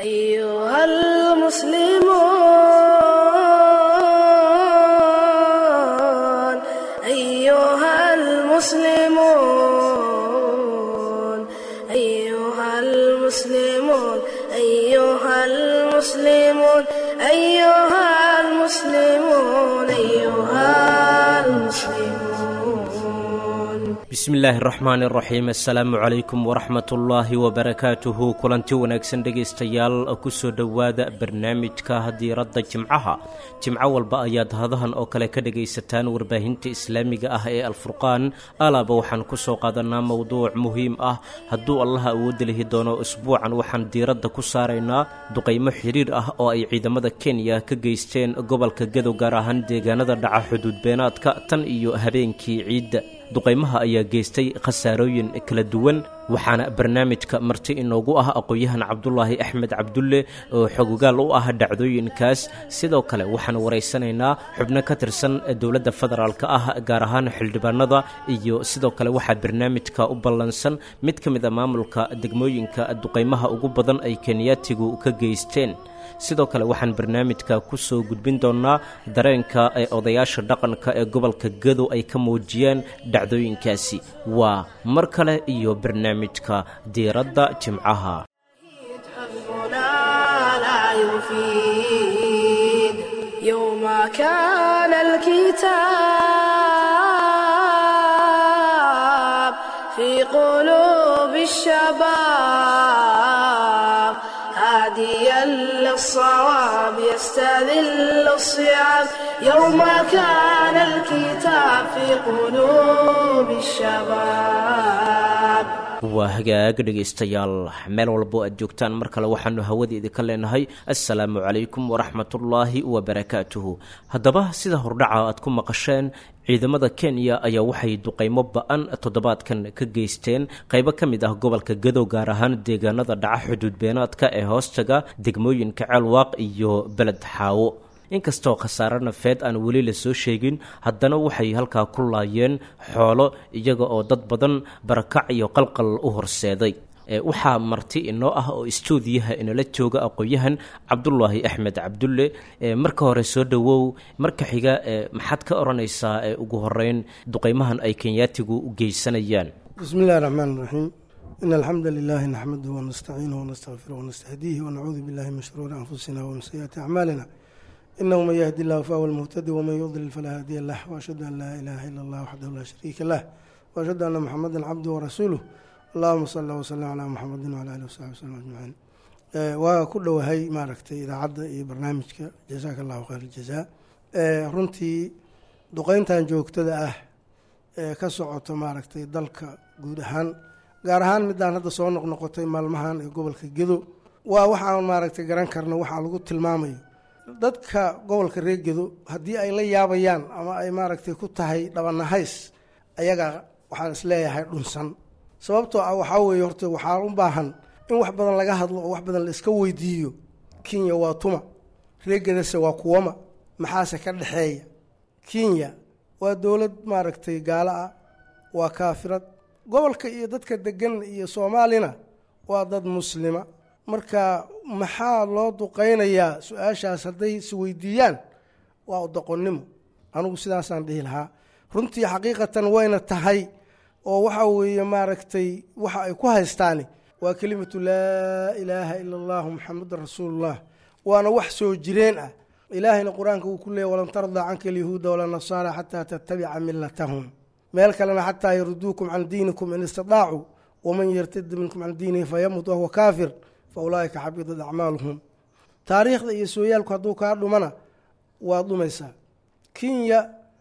أيها المسلمون أيها المسلمون أيها المسلمون أيها المسلمون أيها المسلمون أيها المسلمون bismi illaahi araxmaani araxiim assalaamu calaykum waraxmatullaahi wabarakaatuhu kulanti wanaagsan dhegaystayaal kusoo dhowaada barnaamijka diiradda jimcaha jimco walba ayaad hadahan oo kale ka dhegaysataan warbaahinta islaamiga ah ee alfurqaan alaaba waxaan kusoo qaadanaa mowduuc muhiim ah hadduu allaha awoodda lihi doono isbuucan waxaan diiradda ku saaraynaa duqaymo xiriir ah oo ay ciidamada kenya ka geysteen gobolka gadow gaar ahaan deegaanada dhaca xuduud beenaadka tan iyo habeenkii ciidda duqaymaha ayaa geystay khasaarooyin kala duwan waxaana barnaamijka marti inoogu ah aqoon-yahan cabdulaahi axmed cabdulle oo xogogaal u ah dhacdooyinkaas sidoo kale waxaan waraysanaynaa xubno ka tirsan dowladda federaalka ah gaar ahaan xildhibaanada iyo sidoo kale waxaa barnaamijka u ballansan mid ka mid a maamulka degmooyinka duqaymaha ugu badan ay kenyaatigu ka geysteen sidoo kale waxaan barnaamijka ku soo gudbin doonnaa dareenka ee odayaasha dhaqanka ee gobolka gadow ay ka muujiyeen dhacdooyinkaasi waa mar kale iyo barnaamijka diiradda jimcaha حبنا لا يفيد يوم كان الكتاب في قلوب الشباب هاديا للصواب يستذل الصيام يوم كان الكتاب في قلوب الشباب waa hagaag dhegaystayaal meel walbo aad joogtaan mar kale waxaanu hawada idinka leenahay assalaamu calaykum waraxmatullaahi wabarakaatuhu haddaba sida hordhaca aad ku maqasheen ciidamada kenya ayaa waxay duqaymo ba-an toddobaadkan ka geysteen qaybo ka mid ah gobolka gadow gaar ahaan deegaanada dhaca xuduud beenaadka ee hoostaga degmooyinka ceelwaaq iyo beled xaawo inkastoo khasaare nafeed aan weli la soo sheegin haddana waxay halkaa ku laayeen xoolo iyaga oo dad badan barakac iyo qalqal u horseeday waxaa marti inoo ah oo istuudiyaha inala jooga aqoon-yahan cabdulaahi axmed cabdulle marka hore soo dhowow marka xiga maxaad ka odhanaysaa ugu horeyn duqaymahan ay kenyaatigu u geysanayaan بسم الله الرحمن الرحيم إن الحمد لله نحمده ونستعينه ونستغفره ونستهديه ونعوذ بالله من شرور أنفسنا ومن سيئات أعمالنا إنه من يهدي الله فهو المهتدي ومن يضلل فلا هادي له وأشهد أن لا إله إلا الله وحده لا شريك له وأشهد أن محمدا عبده ورسوله اللهم صل وسلم على محمد وعلى آله وصحبه وسلم أجمعين waa ku dhowahay maaragtay idaacadda iyo barnaamijka jasaaka allahu khayr aljazaa runtii duqeyntan joogtada ah ee ka socoto maaragtay dalka guud ahaan gaar ahaan midaan hadda soo noqnoqotay maalmahan ee gobolka gedo waa waxaan maaragtay garan karno waxaa lagu tilmaamayo dadka gobolka reer gedo haddii ay la yaabayaan ama ay maaragtay ku tahay dhabanahays ayaga waxaan isleeyahay dhunsan sababtoo ah waxaa weeye horta waxaa u baahan in wax badan laga hadlo oo wax badan la iska weydiiyo kenya waa tuma reer gedase waa kuwama maxaase ka dhexeeya kenya waa dowlad maaragtay gaalo ah waa kaafirad gobolka iyo dadka degan iyo soomaalina waa dad muslima marka maxaa loo duqeynayaa su-aashaas hadday isweydiiyaan waa doqonnimo anigu sidaasaan dhihi lahaa runtii xaqiiqatan wayna tahay oo waxa weeye maaragtay waxa ay ku haystaani waa kelimatu laa ilaaha ila allahu muxamedan rasuulullah waana wax soo jireen ah ilaahayna qur-aanka uu ku leeyay walan tardaa canka alyahuuda walanasaara xataa tattabica milatahum meel kalena xataa yaruduukum can diinikum in istitaacuu waman yartadi minkum can diinihi fayamut wahuwa kaafir fa ulaaika xabidat acmaaluhum taariikhda iyo sooyaalku hadduu kaa dhumana waa dhumaysaa kenya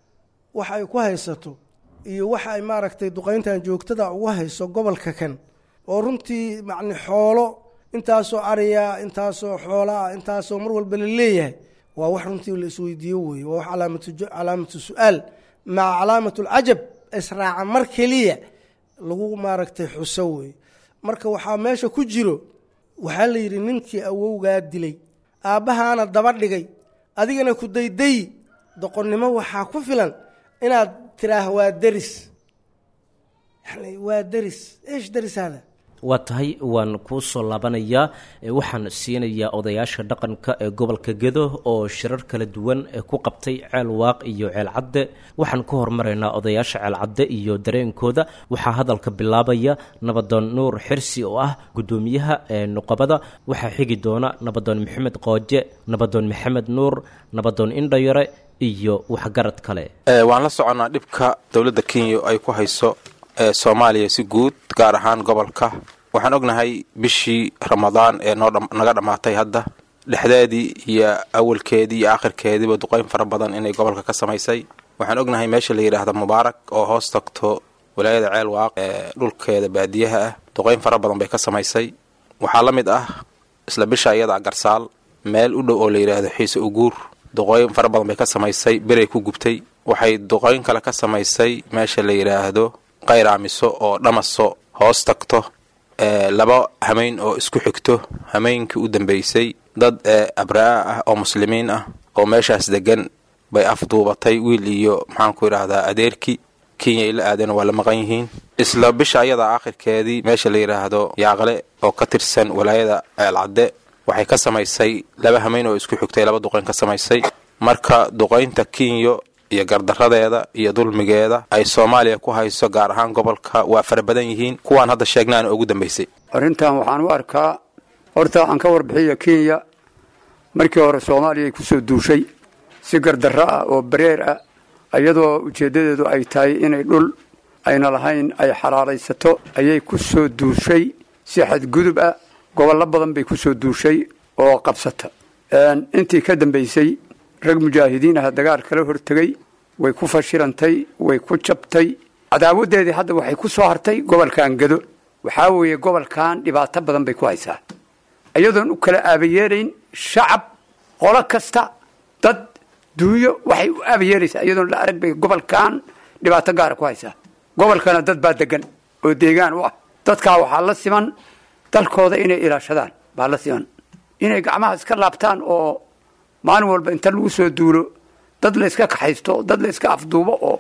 waxa ay ku haysato iyo waxa ay maaragtay duqeyntan joogtada ugu hayso gobolka kan oo runtii macni xoolo intaasoo ariya intaasoo xoolaa intaasoo mar walba la leeyahay waa wax runtii la isweydiiyo weeye waa wax calaamatu su-aal maca calaamat alcajab israaca mar keliya lagu maaragtay xuso weeye marka waxaa meesha ku jiro waxaa la yidhi ninkii awowgaa dilay aabbahaana daba dhigay adigana ku daydayi doqonnimo waxaa ku filan inaad tiraah waa deris yani waa deris eesh deris hada waa tahay waan kuu soo laabanayaa waxaan siinayaa odayaasha dhaqanka ee gobolka gedo oo shirar kala duwan ku qabtay ceel waaq iyo ceel cadde waxaan ku hormaraynaa odayaasha ceel cadde iyo dareenkooda waxaa hadalka bilaabaya nabadoon nuur xirsi oo ah guddoomiyaha nuqabada waxaa xigi doona nabadoon maxamed qooje nabadoon maxamed nuur nabadoon indhayare iyo waxgarad kale waan la soconnaa dhibka dowladda kenya ay ku hayso ee soomaaliya si guud gaar ahaan gobolka waxaan ognahay bishii ramadaan ee naga dhammaatay hadda dhexdeedii iyo awalkeedii iyo aakhirkeediiba duqeyn fara badan inay gobolka ka samaysay waxaan ognahay meesha la yidhaahda mubaarak oo hoos tagto walaayada ceel waaq ee dhulkeeda baadiyaha ah duqeyn fara badan bay ka samaysay waxaa la mid ah isla bisha iyada garsaal meel u dhow oo la yidhaahdo xiise uguur duqooyin fara badan bay ka samaysay beray ku gubtay waxay duqooyin kale ka samaysay meesha la yidhaahdo qayraamiso oo dhamaso hoos tagto laba hameyn oo isku xigto hameynkii u dambeysay dad abraa ah oo muslimiin ah oo meeshaas degan bay afduubatay wiil iyo maxaanku yidhaahdaa adeerkii kenya ay la aadeen waa la maqan yihiin isla bisha ayada aakhirkeedii meesha la yidhaahdo yaaqle oo ka tirsan walaayada ceelcadde waxay ka samaysay laba hameyn oo isku xigtay laba duqeyn ka samaysay marka duqaynta kenya iyo gardaradeeda iyo dulmigeeda ay soomaaliya ku hayso gaar ahaan gobolka waa fara badan yihiin kuwaan hadda sheegnaana ugu dambaysay arrintan waxaan u arkaa horta aan ka warbixiya kenya markii hore soomaaliya ay ku soo duushay si gardarro ah oo bareer ah iyadoo ujeeddadeedu ay tahay inay dhul ayna lahayn ay xalaalaysato ayay ku soo duushay si xadgudub ah gobollo badan bay ku soo duushay oo qabsata intii ka dambaysay rag mujaahidiin ah dagaal kala hortegay way ku fashilantay way ku jabtay cadaawaddeedii hadda waxay ku soo hartay gobolkan gado waxaa weeye gobolkan dhibaato badan bay ku haysaa iyadoon u kala aabayeelayn shacab qolo kasta dad duunyo waxay u aabayeelaysaa iyadoon la arag bay gobolkan dhibaato gaara ku haysaa gobolkana dad baa degan oo deegaan u ah dadkaa waxaa la siman dalkooda inay ilaashadaan baa la siman inay gacmaha iska laabtaan oo maalin walba inta lagu soo duulo dad la yska kaxaysto dad la yska afduubo oo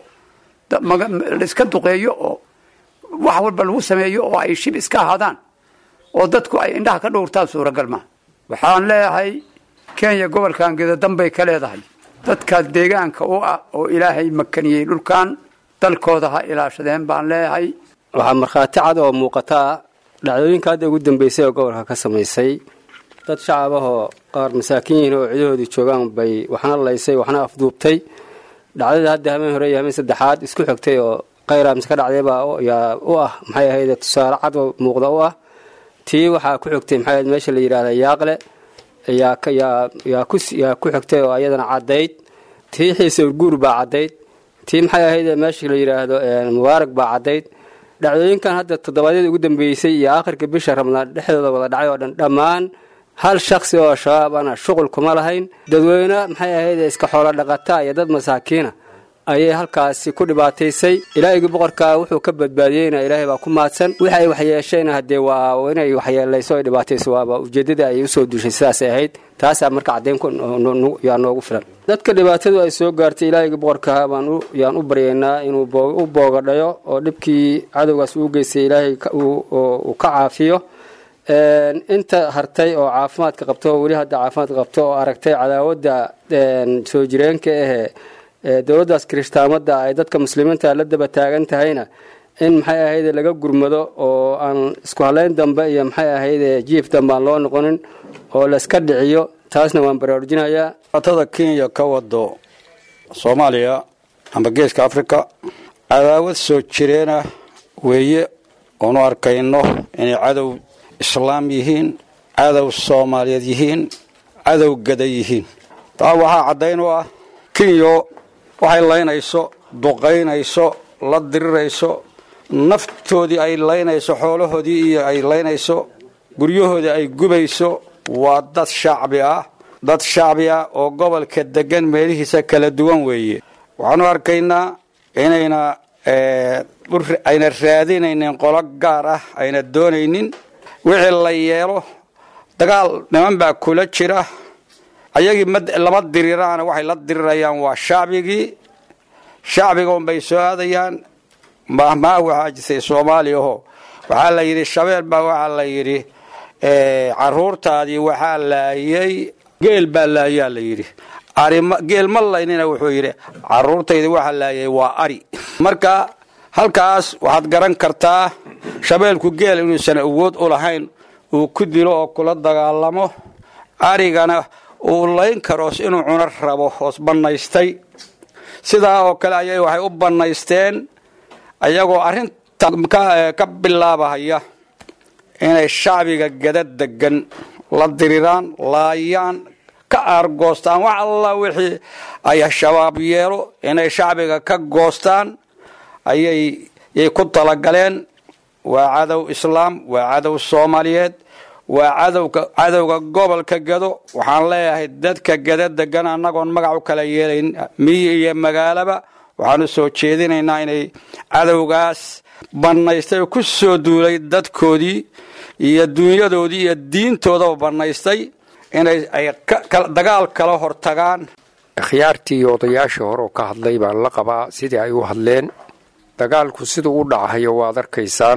la yska duqeeyo oo wax walba lagu sameeyo oo ay shib iska ahaadaan oo dadku ay indhaha ka dhowrtaan suuragal maa waxaan leeyahay kenya gobolkan gedadan bay ka leedahay dadka deegaanka u ah oo ilaahay makaniyey dhulkan dalkooda ha ilaashadeen baan leeyahay waxaa markhaati cad oo muuqataa dhacdooyinka hadda ugu dambeysay oo gobolka ka samaysay dad shacab ahoo qaar masaakiin yihiin oo cidahoodii joogaan bay waxna laysay waxna afduubtay dhacdada hadda hameen hore iyo hameen saddexaad isku xigtay oo khayraamse ka dhacdaybaa yaa u ah maxay ahayd tusaale cad oo muuqda u ah tii waxaa ku xigtay maxay ahayd meesha la yidhahda yaaqle yaa yaa ku yaa ku xigtay oo ayadana caddayd tii xiise urguur baa caddayd tii maxay ahayd meesha la yidhaahdo mubaarak baa caddayd dhacdooyinkan hadda toddobaadyada ugu dambeysay iyo aakhirka bisha ramadaan dhexdooda wada dhacay oo dhan dhammaan hal shaksi oo shabaab ana shuqul kuma lahayn dadweyne maxay ahayd iska xoolo dhaqataa iyo dad masaakiina ayay halkaasi ku dhibaataysay ilaahigii boqorkaa wuxuu ka badbaadiyeyna ilaahay baa ku maadsan wixi ay waxyeeshayna haddee waa inay waxyeelayso ay dhibaatayso waaba ujeeddadii ay usoo duushay sidaasay ahayd taasaa marka caddayn yaa noogu filan dadka dhibaatadu ay soo gaartay ilaahigii boqorkaa baan yaan u baryaynaa inuu u boogadhayo oo dhibkii cadowgaas uu geystay ilaahay uu ka caafiyo inta hartay oo caafimaadka qabto oo weli hadda caafimaadka qabto oo aragtay cadaawadda soo jireenka ahee dowladdaas kirishtaamada ay dadka muslimiinta la daba taagan tahayna in maxay ahayde laga gurmado oo aan isku halayn dambe iyo maxay ahayde jiif dambe aan loo noqonin oo layska dhiciyo taasna waan baraarujinayaa atada kenya ka wado soomaaliya amba geeska africa cadaawad soo jireena weeye oonu arkayno inay cadow islaam yihiin cadow soomaaliyeed yihiin cadow gada yihiin taa waxaa caddayn u ah kenyo waxay laynayso duqaynayso la dirirayso naftoodii ay laynayso xoolahoodii iyo ay laynayso guryahoodii ay gubayso waa dad shacbi ah dad shacbi ah oo gobolka degan meelihiisa kala duwan weeye waxaanu arkaynaa inayna ayna raadinaynin qolo gaar ah ayna doonaynin wixii la yeelo dagaal niman baa kula jira ayagii lama diriraana waxay la dirirayaan waa shacbigii shacbiga unbay soo aadayaan mahmaa waxaa jirtay soomaaliya oo waxaa la yidhi shabeel baa waxaa la yidhi caruurtaadii waxaa laayay geel baa laayaa la yidhi geel ma laynina wuxuu yidhi caruurtaydi waxaa laayay waa ari marka halkaas waxaad garan kartaa shabeelku geel inuusan awood u lahayn uu ku dilo oo kula dagaalamo arigana uu layn karoos inuu cuno rabo hoos bannaystay sidaa oo kale ayay waxay u bannaysteen ayagoo arrinta ka bilaabahaya inay shacbiga gada degan la diriraan laayaan ka aargoostaan wax alla wixii ay shabaab yeelo inay shacbiga ka goostaan ayay yay ku talagaleen waa cadow islaam waa cadow soomaaliyeed waa cadowga cadowga gobolka gado waxaan leeyahay dadka gada degan annagoon magac u kala yeelayn miyi iyo magaalaba waxaanu soo jeedinaynaa inay cadowgaas bannaystay oo ku soo duulay dadkoodii iyo dunyadoodii iyo diintoodaba bannaystay inay ay dagaal kala hortagaan akhyaartii iyo odayaashii hore oo ka hadlay baan la qabaa sidii ay u hadleen dagaalku siduu u dhacahayo waad arkaysaan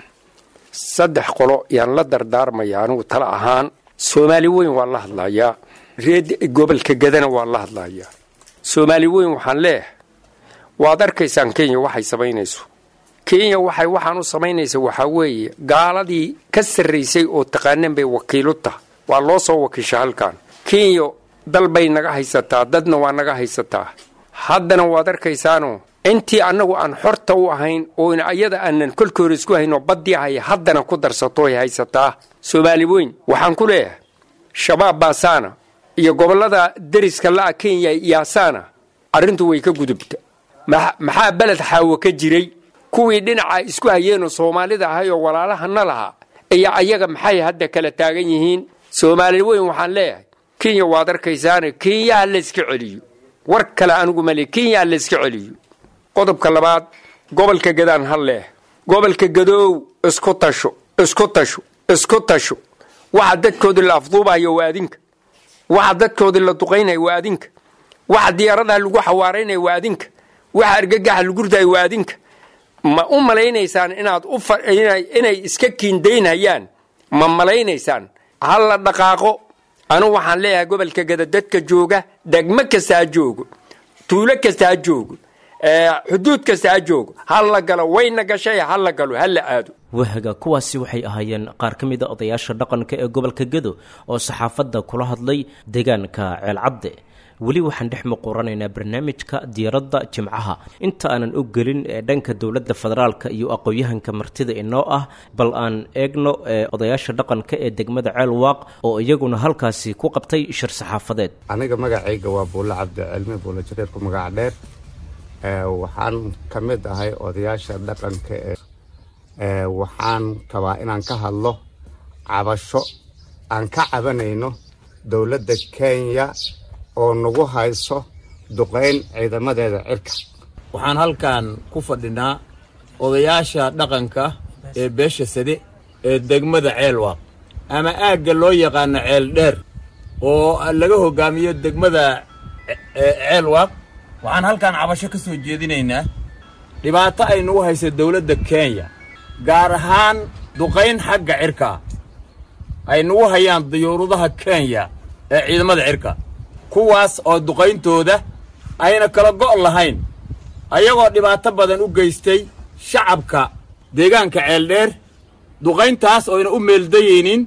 saddex qolo yaan la dardaarmaya anigu tala ahaan soomaali weyn waan la hadlayaa reed gobolka gadana waan la hadlayaa soomaali weyn waxaan leeyahay waad arkaysaan kenya waxay samaynayso kenya waxay waxaan u samaynaysa waxaa weeye gaaladii ka sarraysay oo taqaaneen bay wakiilu taha waa loo soo wakiisha halkan kenya dal bay naga haysataa dadna waa naga haysataa haddana waad arkaysaanoo intii annagu aan xorta u ahayn oo ayada aanan kolkii hore isku haynoo baddii haya haddana ku darsatoy haysataa soomaali weyn waxaan ku leeyahay shabaab baasaana iyo gobollada deriska la'a kenya yaasaana arrintu way ka gudubta maxaa beled xaawo ka jiray kuwii dhinaca isku hayeenoo soomaalida ahay oo walaalahana lahaa iyo ayaga maxay hadda kala taagan yihiin soomaali weyn waxaan leeyahay kenya waad arkaysaane kenya ha layska celiyo war kale anigu male kenya ha layska celiyo qodobka labaad gobolka gadaan ha leeh gobolka gadoow isku tasho isku tasho isku tasho waxa dadkoodii la afduubayo waa adinka waxa dadkoodii la duqaynaya waa adinka waxa diyaaradaha lagu xawaaraynaya waa adinka waxa argagaxa lagu ridayo waa adinka ma u malaynaysaan inaad inay iska kiindaynhayaan ma malaynaysaan ha la dhaqaaqo anigu waxaan leeyahay gobolka gada dadka jooga degmo kasta ha joogo tuulo kasta ha joogo xuduud kasta ha joogo ha la galo wayna gashay ha la galo ha la aado wahaga kuwaasi waxay ahaayeen qaar ka mid a odayaasha dhaqanka ee gobolka gedo oo saxaafadda kula hadlay deegaanka ceelcadde weli waxaan dhex muquranaynaa barnaamijka diyaaradda jimcaha inta aanan u gelin ee dhanka dowladda federaalka iyo aqoon-yahanka martida inoo ah bal aan eegno odayaasha dhaqanka ee degmada ceelwaaq oo iyaguna halkaasi ku qabtay shir saxaafadeed aniga magacayga waa buulle cabdicilmi buulle jareerku magaca dheer waxaan ka mid ahay odayaasha dhaqanka ee waxaan rabaa inaan ka hadlo cabasho aan ka cabanayno dowladda kenya oo nagu hayso duqayn ciidamadeeda cirka waxaan halkan ku fadhinaa odayaasha dhaqanka ee beesha sade ee degmada ceelwaaq ama aagga loo yaqaano ceel dheer oo laga hoggaamiyo degmada ceelwaaq waxaan halkan cabasho ka soo jeedinaynaa dhibaato ay nagu haysa dawladda kenya gaar ahaan duqayn xagga cirkaa ay nagu hayaan diyuurudaha kenya ee ciidamada cirka kuwaas oo duqayntooda ayna kala go' lahayn ayagoo dhibaato badan u geystay shacabka deegaanka ceeldheer duqayntaas oyna u meeldayaynin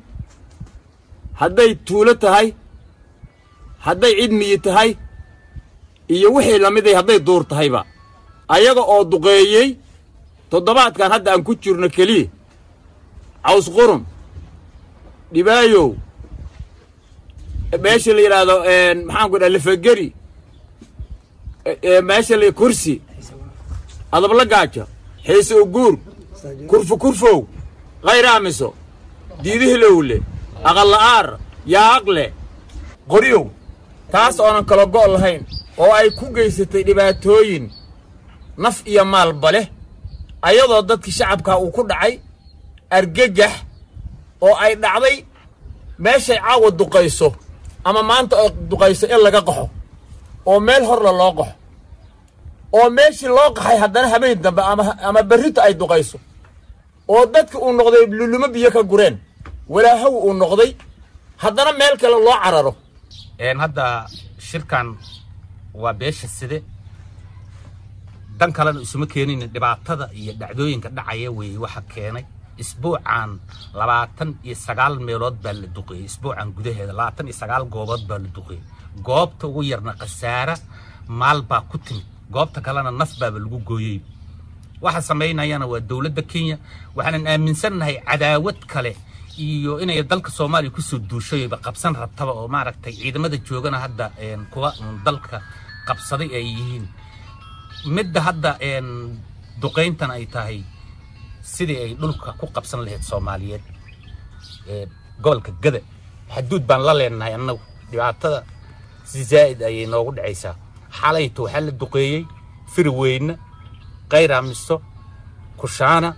hadday tuulo tahay hadday cid miyi tahay iyo wixii la miday hadday duur tahayba ayaga oo duqeeyey toddobaadkan hadda aan ku jirno keliya caws qurum dhibaayow meesha la yidhaahdo maxaanku dhaha lafageri meesha la kursi adabla gaaja xiise uguur kurfu kurfow khayraamiso diidihilowle aqalla'aar yaaqle qoryow taas oonan kala go' lahayn oo ay ku geysatay dhibaatooyin naf iyo maalba leh ayadoo dadkii shacabkaa uu ku dhacay argagax oo ay dhacday meeshay caawa duqayso ama maanta oo duqayso in laga qaxo oo meel horla loo qaxo oo meeshii loo qaxay haddana habeen dambe ama ama berrito ay duqayso oo dadka uu noqday lulumo biyo ka gureen walaahow uu noqday haddana meel kale loo cararo hadda shirkan waa beesha side dan kalena isuma keenin dhibaatada iyo dhacdooyinka dhacaya weeye waxa keenay isbuucan labaatan iyo sagaal meelood baa la duqeeyey isbuucan gudaheeda labaatan iyo sagaal goobood baa la duqeeyey goobta ugu yarna khasaara maal baa ku timid goobta kalena naf baaba lagu gooyey waxa samaynayana waa dowladda kenya waxaanan aaminsannahay cadaawad kale iyo inay dalka soomaaliya kusoo duushayba qabsan rabtaba oo maaragtay ciidamada joogana hadda kuwa dalka qabsaday ay yihiin midda hadda duqayntan ay tahay sidii ay dhulka ku qabsan lahayd soomaaliyeed gobolka gada xaduud baan la leenahay annagu dhibaatada si zaa'id ayay noogu dhacaysaa xalayto waxaa la duqeeyey firweyne kayraamiso kushaana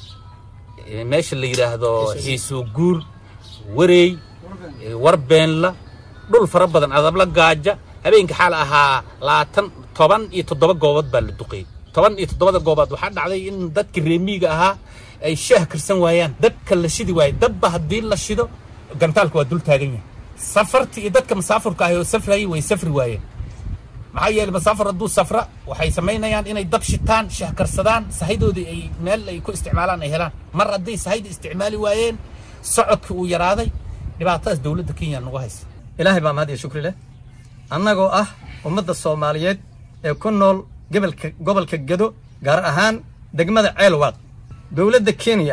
meesha la yidhaahdo xiisoo guur wareey warbeenla dhul fara badan adabla gaaja habeenka xaal ahaa labaatan toban iyo toddoba goobood baa la duqeeyey toban iyo toddobada goobood waxaa dhacday in dadka reemiiga ahaa ay shaah karsan waayaan dabka la shidi waayo dabba haddii la shido gantaalka waa dul taagan yahay safartii iyo dadka masaafurka ahi oo safrayay way safri waayeen maxaa yeelay masaafur hadduu safra waxay samaynayaan inay dab shitaan shaah karsadaan sahaydooda ay meel ay ku isticmaalaan ay helaan mar hadday sahayda isticmaali waayeen socodkii uu yaraaday dhibaatadaas dowladda kenya nagu haysa ilaahay baa mahad iyo shukri leh annagoo ah ummadda soomaaliyeed ee ku nool gobolka gobolka gado gaar ahaan degmada ceelwaaq dowladda kenya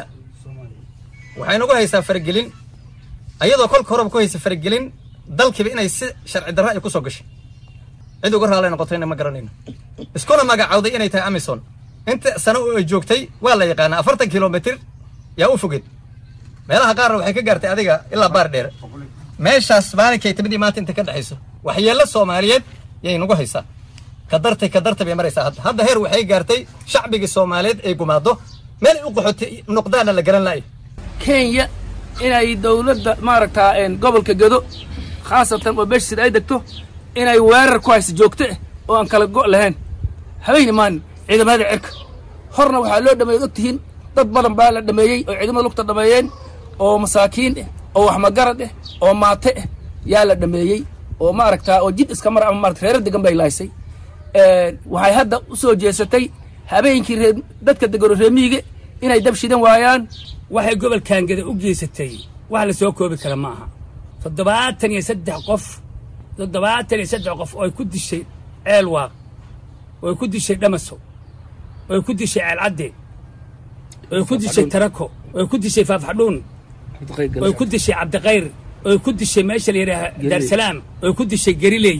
waxay nagu haysaa faragelin ayadoo kolka horeba ku haysa faragelin dalkiiba inay si sharci darro ay ku soo gashay cid uga raallay noqotayna ma garanayno iskuna magacawday inay tahay amison inta sano oo ay joogtay waa la yaqaanaa afartan kilomitir yaa u fogeed meelaha qaarna waxay ka gaartay adiga ilaa baar dheer meeshaas maalinkay timidii maanta inta ka dhexayso waxyeello soomaaliyeed yay nagu haysaa kadartay kadartay bay maraysaa hadda hadda heer waxay gaartay shacbigii soomaaliyeed ay gumaado meel ay u qaxotay noqdaana la garan la'ay kenya inay dowladda maaragtaa gobolka gado khaasatan oo beesha sida ay degto inay weerar ku hayso joogto ah oo aan kala go' lahayn habeyni maalin ciidamada cirka horna waxaa loo dhameeyey og tihiin dad badan baa la dhameeyey oo ciidamada lugta dhameeyeen oo masaakiin ah oo waxmagarad ah oo maate ah yaa la dhameeyey oo maaragtaa oo jid iska mar ama maarata reerar degan bay lahaysay waxay hadda u soo jeesatay habeenkii ree dadka degano reemiige inay dab shidan waayaan waxay gobolkan gada u geysatay wax la soo koobi kara ma aha toddobaatan iyo saddex qof toddobaatan iyo saddex qof oo ay ku dishay ceelwaaq oo ay ku dishay dhamaso oo ay ku dishay ceelcadde oo ay ku dishay tarako oo ay ku dishay faafxadhuun oo ay ku dishay cabdikhayr oo ay ku dishay meesha la yidhaaha daarsalaam oo ay ku dishay garileey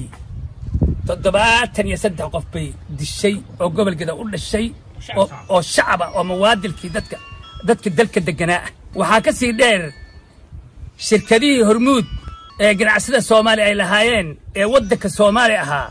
toddobaatan iyo saddex qof bay dishay oo gobolkeeda u dhashay oo shacaba oo mawaadilkii dadka dadka dalka deganaa ah waxaa ka sii dheer shirkadihii hormuud ee ganacsada soomaaliya ay lahaayeen ee waddanka soomaaliya ahaa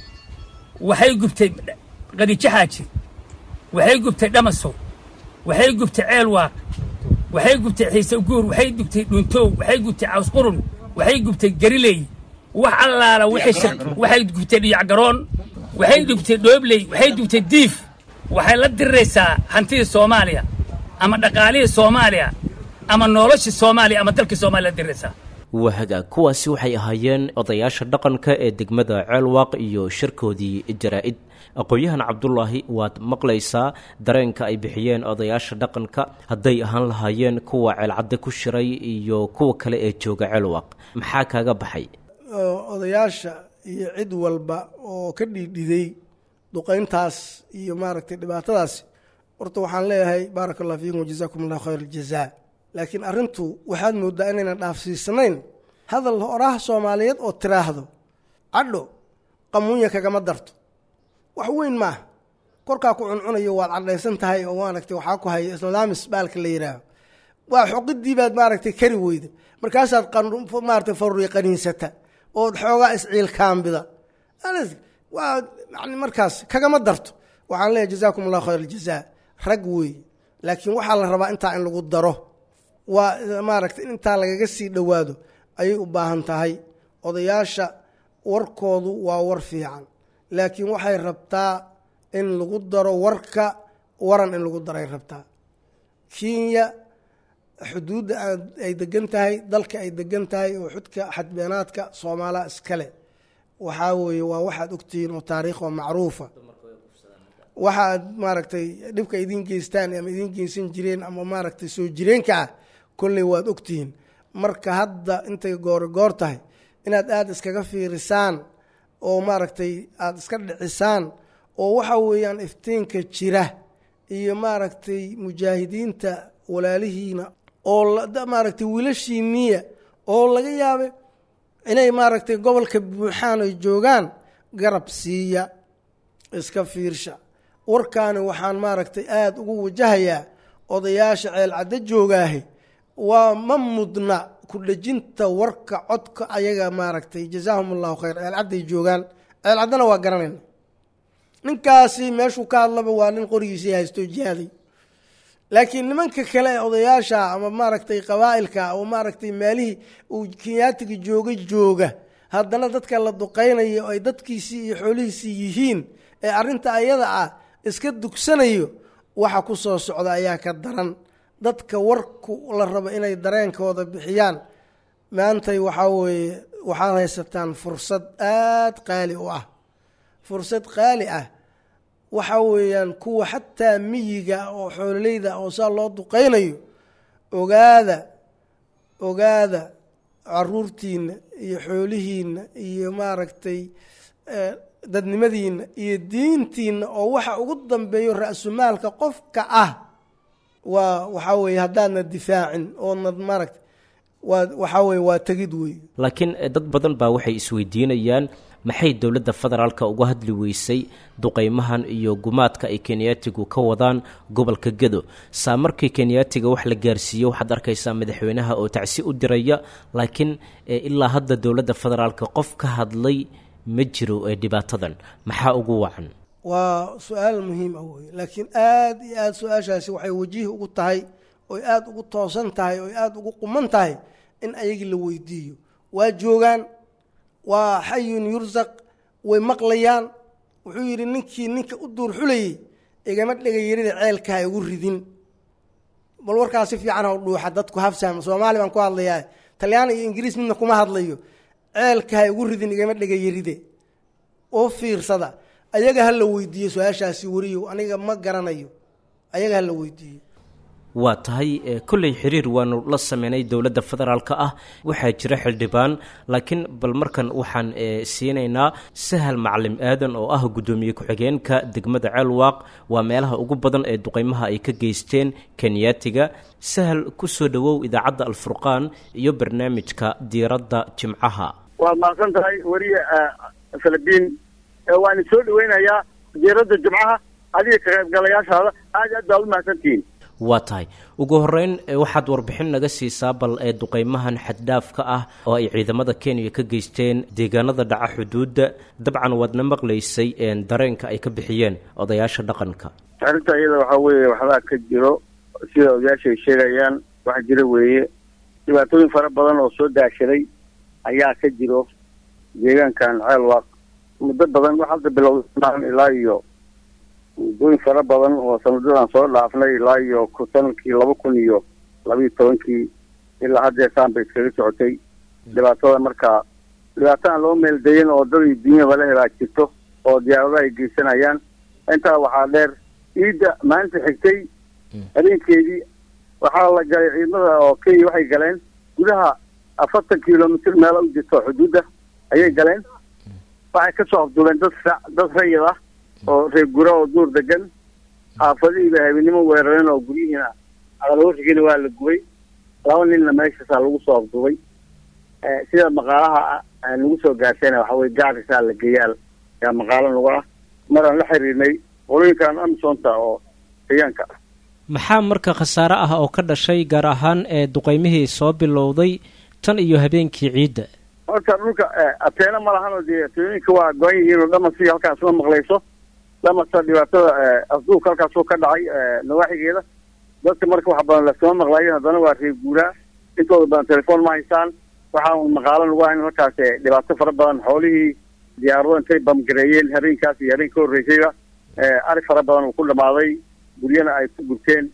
waxay gubtay qadiijo xaaji waxay gubtay dhamasow waxay gubtay ceelwaaq waxay gubtay xiise guur waxay gubtay dhuuntoow waxay gubtay cawsqurun waxay gubtay gariley wax allaala waxay gubtay dhiyacgaroon waxay gubtay dhoobley waxay gubtay diif waxay la diriraysaa hantidii soomaaliya ama dhaqaalihii soomaaliya ama noloshii soomaaliya ama dalkii soomaaliya la diriraysaa waa hagaag kuwaasi waxay ahaayeen odayaasha dhaqanka ee degmada ceelwaaq iyo shirkoodii jaraa-id aqoon-yahan cabdulaahi waad maqlaysaa dareenka ay bixiyeen odayaasha dhaqanka hadday ahaan lahaayeen kuwa ceelcadde ku shiray iyo kuwa kale ee jooga ceelwaaq maxaa kaaga baxay odayaasha iyo cid walba oo ka dhiidhiday duqayntaas iyo maaragtay dhibaatadaasi horta waxaan leeyahay baaraka allah fiikum wajazaakum allahu khayr aljazaa laakiin arrintu waxaad mooddaa inaynan dhaafsiisanayn hadal oraha soomaaliyeed oo tiraahdo cadho qamuunya kagama darto wax weyn maaha korkaa ku cuncunayo waad cadhaysan tahay oo maaragtay waxaa ku haya islaamis baalka la yidhaaho waa xoqidii baad maaragtay kari weyda markaasaad maaragtay faruri qaniinsata ood xoogaa isciilkaambida waa yani markaas kagama darto waxaan leeyahy jazaakum allahu khayr aljazaa rag weeye laakiin waxaa la rabaa intaa in lagu daro waa maaragtay in intaa lagaga sii dhowaado ayay u baahan tahay odayaasha warkoodu waa war fiican laakiin waxay rabtaa in lagu daro warka waran in lagu daray rabtaa kenya xuduudda ay degan tahay dalka ay degan tahay oo xudka xadbeenaadka soomaaliya iskale waxaa weeye waa waxaad ogtihiin oo taariikh oo macruufa waxaad maaragtay dhibka idiin geystaan ama idiin geysan jireen ama maaragtay soo jireenka ah kolley waad ogtihiin marka hadda intay goori goor tahay inaad aada iskaga fiirisaan oo maaragtay aada iska dhicisaan oo waxa weeyaan iftiinka jira iyo maaragtay mujaahidiinta walaalihiina oo maaragtay wiilashiiniya oo laga yaabay inay maaragtay gobolka buuxaan ay joogaan garab siiya iska fiirsha warkaani waxaan maaragtay aada ugu wajahayaa odayaasha ceelcaddo joogaahi waa ma mudna ku dhejinta warka codka ayaga maaragtay jazaahum allahu khayr ceelcadday joogaan ceelcaddana waa garanayna ninkaasi meeshuu ka hadlaba waa nin qorigiisii haystoo jihaaday laakiin nimanka kale ee odayaasha ama maaragtay qabaa'ilka oo maaragtay meelihii uu kenyaatiga jooga jooga haddana dadka la duqaynayo ay dadkiisii iyo xoolihiisii yihiin ee arrinta ayada ah iska dugsanayo waxa ku soo socda ayaa ka daran dadka warku la rabo inay dareenkooda bixiyaan maantay waxaa weeye waxaad haysataan fursad aada qaali u ah fursad qaali ah waxa weeyaan kuwa xataa miyiga oo xoololeyda oo saa loo duqaynayo ogaada ogaada caruurtiina iyo xoolihiina iyo maaragtay dadnimadiina iyo diintiina oo waxa ugu dambeeyo ra-sumaalka qofka ah waa waxaa weeye haddaadna difaacin oodnad maaragta waa waxaa weye waa tegid wey laakiin dad badan baa waxay isweydiinayaan maxay dowladda federaalka uga hadli weysay duqeymahan iyo gumaadka ay kenyaatigu ka wadaan gobolka gedo saa markii kenyaatiga wax la gaarsiiyo waxaad arkaysaa madaxweynaha oo tacsi u diraya laakiin ilaa hadda dowladda federaalka qof ka hadlay ma jiro ee dhibaatadan maxaa ugu wacan waa su-aal muhiim ah wey laakiin aada iyo aada su-aashaasi waxay wajihi ugu tahay oy aada ugu toosan tahay oy aada ugu quman tahay in ayagii la weydiiyo waa joogaan waa xayun yursaq way maqlayaan wuxuu yidhi ninkii ninka u duur xulayey igama dhegayarida ceelka ha igu ridin bal warkaas si fiican ha dhuuxa dadku hafsahma soomaali baan ku hadlayaa talyaani iyo ingiriis midna kuma hadlayo ceelka ha igu ridin igama dhegayaride oo fiirsada ayaga ha la weydiiyo su-aashaasi wariyow aniga ma garanayo ayaga ha la weydiiyo waa tahay kolley xiriir waanu la sameynay dowladda federaalka ah waxaa jira xildhibaan laakiin bal markan waxaan siinaynaa sahal macalin aadan oo ah guddoomiye ku-xigeenka degmada ceelwaaq waa meelaha ugu badan ee duqeymaha ay ka geysteen kenyaatiga sahal kusoo dhowow idaacadda alfurqaan iyo barnaamijka diiradda jimcaha waad mahadsan tahay weriye filibiin waan soo dhaweynayaa diiradda jimcaha adiga ka qaybgalayaashaada aad aad baad u mahadsantihiin waa tahay ugu horeyn waxaad warbixin naga siisaa bal ee duqeymahan xaddhaafka ah oo ay ciidamada kenya ka geysteen deegaanada dhaca xuduudda dabcan waadna maqlaysay dareenka ay ka bixiyeen odayaasha dhaqanka arrinta iyada waxaa weeye waxbaa ka jiro sida odayaasha ay sheegayaan wax jira weeye dhibaatooyin fara badan oo soo daashaday ayaa ka jiro deegaankan ceelwaaq muddo badan wax hadda bilowda ilaa iyo muddooyin fara badan oo sanadadan soo dhaafnay ilaa iyo sanadkii laba kun iyo labaiyo tobankii ilaa haddeesaan bay iskaga socotay dhibaatada marka dhibaato aan loo meeldayin oo dad iyo dunyaba la helaa jirto oo diyaaradaha ay geysanayaan intaa waxaa dheer ciidda maalinta xigtay habeenkeedii waxaa la galay ciidamada oo kenya waxay galeen gudaha afartan kilomitr meela u jirto xuduudda ayay galeen waxay kasoo afduuleen dad dad rayid ah oo reer gura oo duur degan xaafadihiiba habeenimo weerareen oo guryihiina aqalwarrigiina waa la gubay laba ninna meeshaasaa lagu soo afduubay sida maqaalaha nagu soo gaarseena waxa weye gaarisaa la geeyaal yaa maqaalo nagu ah maraan la xiriirnay qolooyinkan amisonta oo deegaanka ah maxaa marka khasaare ah oo ka dhashay gaar ahaan ee duqeymihii soo bilowday tan iyo habeenkii ciidda horta dhulka ateena ma lahan oo dee ateenooyinka waa go-an yihiin oo dhamasii halkaas ma maqlayso dhamasa dhibaatada afduubka halkaasoo ka dhacay nawaaxigeeda dadka marka wax badan lasama maqlaayo haddana waa reer guuraa intooda badan telefoon ma haysaan waxaa maqaalo lagu hayn halkaas dhibaato fara badan xoolihii diyaarado intay bamgareeyeen habeenkaas iyo habeen ka horreysayba ari fara badan uu ku dhamaaday guryana ay ku gurteen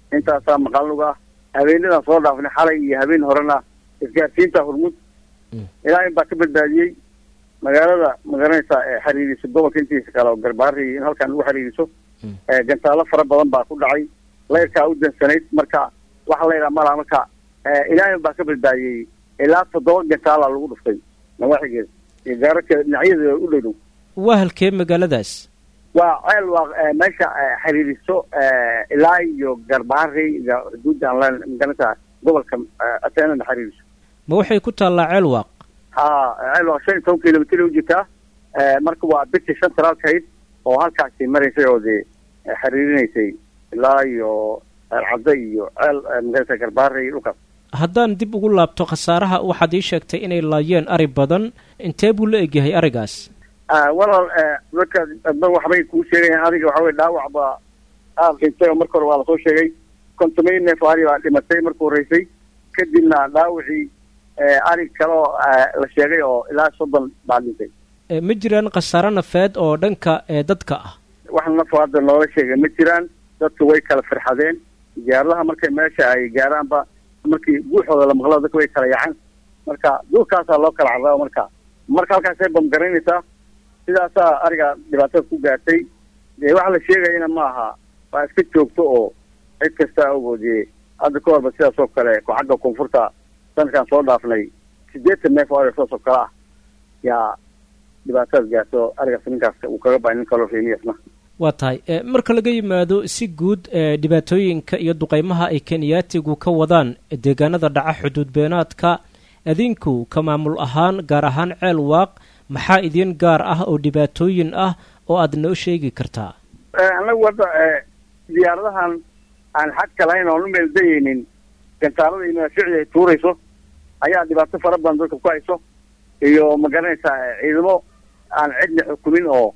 intaasaa maqalnug ah habeenadan soo dhaafnay xalay iyo habeen horena isgaarsiinta hormud ilaahay baa ka badbaadiyey magaalada magaranaysa ee xiriiriso gobolka intiisa kale oo garbaari in halkan ugu xiriiriso gantaalo fara badan baa ku dhacay layrkaa u dansanayd marka waxa la yidhaha malaha marka ilaahay baa ka badbaadiyey ilaa toddoba gantaala lagu dhuftay nawaaxigeeda iyo gaararka dhinacyada u dhow dhow waa halkee magaaladaas waa ceel waa meesha xiriiriso ilaa iyo garbaari iyo xuduudda aan leen magaranaysa gobolka ateenana xiriiriso ma waxay ku taallaa ceel waaq ha ceel waa shan iyo toban kilomitr u jirtaa marka waa birti centraalkayd oo halkaasi maraysay oo dee xiriirinaysay ilaa iyo ceelcadda iyo ceel magarata garbaare iyo dhulkaas haddaan dib ugu laabto khasaaraha waxaad ii sheegtay inay laayeen ari badan intee buu la egyahay arigaas walaal dadka adba waxbay kuu sheegayaan adiga waxa wey dhaawac baa aad dhintay oo marka hore waa lasoo sheegay kontomay neef ari baa dhimatay marka horreysay kadibna dhaawacii arig kale oo la sheegay oo ilaa soddon baa dhintay ma jiraan khasaaro nafeed oo dhanka dadka ah wax nafo hadda noola sheegay ma jiraan dadka way kala firxadeen diyaaradaha markay meesha ay gaaraanba markii guuxooda la maqlo dadka way kala yaceen marka duulkaasaa loo kala carraaba marka marka halkaasay bamgaraynaysaa sidaasaa ariga dhibaatada ku gaartay dee waxa la sheegayana ma aha waa iska joogto oo cid kastaa ogoodee hadda ka horba sidaas oo kale ku xagga koonfurta sanadkan soo dhaafnay sideetan neef oo ariga sidaas oo kale ah yaa dhibaatadaas gaarto arigaas ninkaas uu kaga baay nin kaloo reemiyasna waa tahay marka laga yimaado si guud dhibaatooyinka iyo duqeymaha ay kenyaatigu ka wadaan deegaanada dhaca xuduud beenaadka adinku ka maamul ahaan gaar ahaan ceel waaq maxaa idin gaar ah oo dhibaatooyin ah oo aad noo sheegi kartaa annagu hadda diyaaradahan aan xadka lahayn oon u meeldayeynin gantaalada iyo madaafiicda ay tuurayso ayaa dhibaato fara badan dadka ku hayso iyo ma garanaysaa ciidamo aan cidna xukumin oo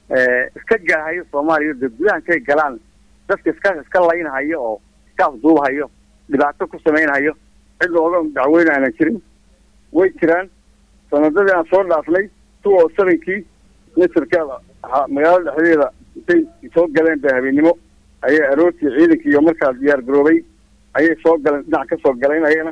iska gaahayo soomaaliya de gudaha intay galaan dadka iska iska laynhayo oo iska afduubhayo dhibaato ku samaynhayo cid looga dacweyn aanan jirin way jiraan sanadadii aan soo dhaafnay two o sevenkii nasirkeeda magaalada dhexdeeda intay soo galeen ba habeennimo ayay aroortii ciidankii iyo markaa diyaar garoobay ayay soo galeen dhinac ka soo galeen ayagana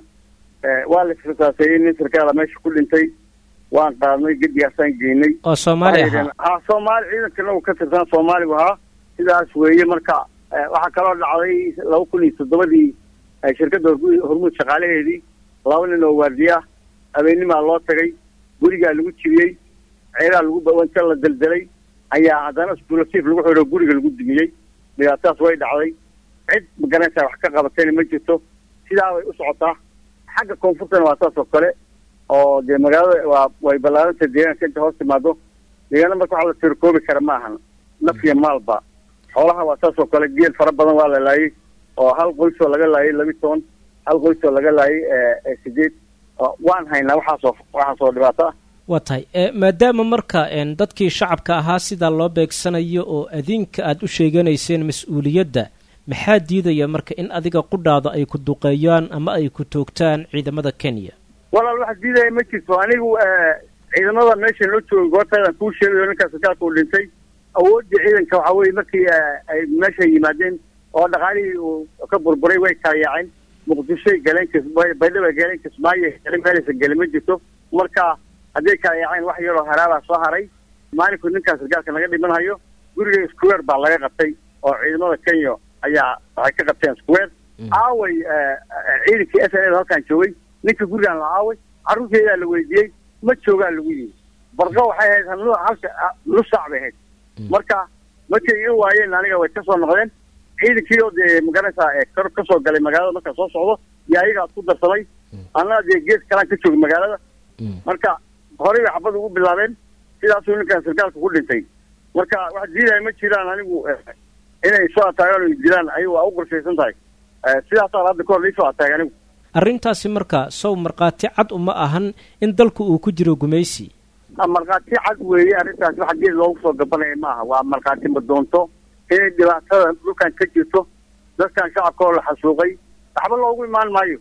waa la isrisaaseeyey nasirkeeda meesha ku dhintay waan qaadnay gedigaasaan geynay oo soomaali ahaa ha soomaali ciidankana uu ka tirsan soomaaligu ahaa sidaas weeye marka waxaa kaloo dhacday laba kun iyo toddobadii shirkadda hormuud shaqaalaheedii laba nin oo waardiye ah habeenimaa loo tagay gurigaa lagu jibiyey ceeraa lagu bawanta la deldelay ayaa haddana sbulasiif lagu xidho guriga lagu dumiyey dhibaatadaas way dhacday cid magaranaysaa wax ka qabatayna ma jirto sidaa way u socotaa xagga koonfurtana waa saas oo kale oo dee magaalada waa way ballaarantay deegaanka inta hoos timaado deegaana marka waxa la tirkoobi kara ma ahan naf iyo maalba xoolaha waa saas oo kale geel fara badan waa la laayay oo hal qoysoo laga laayay labi toban hal qoysoo laga laayay sideed waan haynaa waxaasoo waxaasoo dhibaato ah waa tahay maadaama marka dadkii shacabka ahaa sidaa loo beegsanayo oo adinka aad u sheeganayseen mas-uuliyadda maxaa diidaya marka in adiga qudhaada ay ku duqeeyaan ama ay ku toogtaan ciidamada kenya walaal waxa diidaya ma jirto anigu ciidamada meesha loo joogay goortaydaan kuu sheegayo ninkaa sarkaalka uu dhintay awooddii ciidanka waxaa weye markii ay meesha yimaadeen oo dhaqaalihii uu ka burburay way kala yaaceen muqdishoy galeen baydhaba galeen kismaayo galeen meelaysan gelin ma jirto marka hadday kala yaaceen wax yaroo haraabaa soo haray maalinku ninkaa sarkaalka naga dhimanhayo guriga square baa laga qabtay oo ciidamada kenya ayaa waxay ka qabteen square aaway ciidankii s n a halkaan joogay ninka gurigaan la aaway carruurteedaa la weydiiyey ma joogaa lagu yimi barqa waxay ahayd halka nus saac bay ahayd marka markay iga waayeen aniga way kasoo noqdeen ciidankii oo dee magaranaysaa kor kasoo galay magaalada markaa soo socdo iyo ayagaa ku darsamay annaa dee gees kalaan ka joogay magaalada marka horey bay xabad ugu bilaabeen sidaasuu ninkaan sarkaalka ku dhintay marka wax diidaya ma jiraan anigu inay soo ataagaan o dilaan ayagu waa u qorshaysan tahay sidaasaa hadda kahor laisoo ataagay anigu arrintaasi marka sow markhaati cad uma ahan in dalku uu ku jiro gumaysi markhaati cad weeye arrintaasi waxa geed loogu soo gabanaya maaha waa markhaati madoonto inay dhibaatada dhulkan ka jirto dadkan shacabka oo la xasuuqay waxba loogu imaan maayo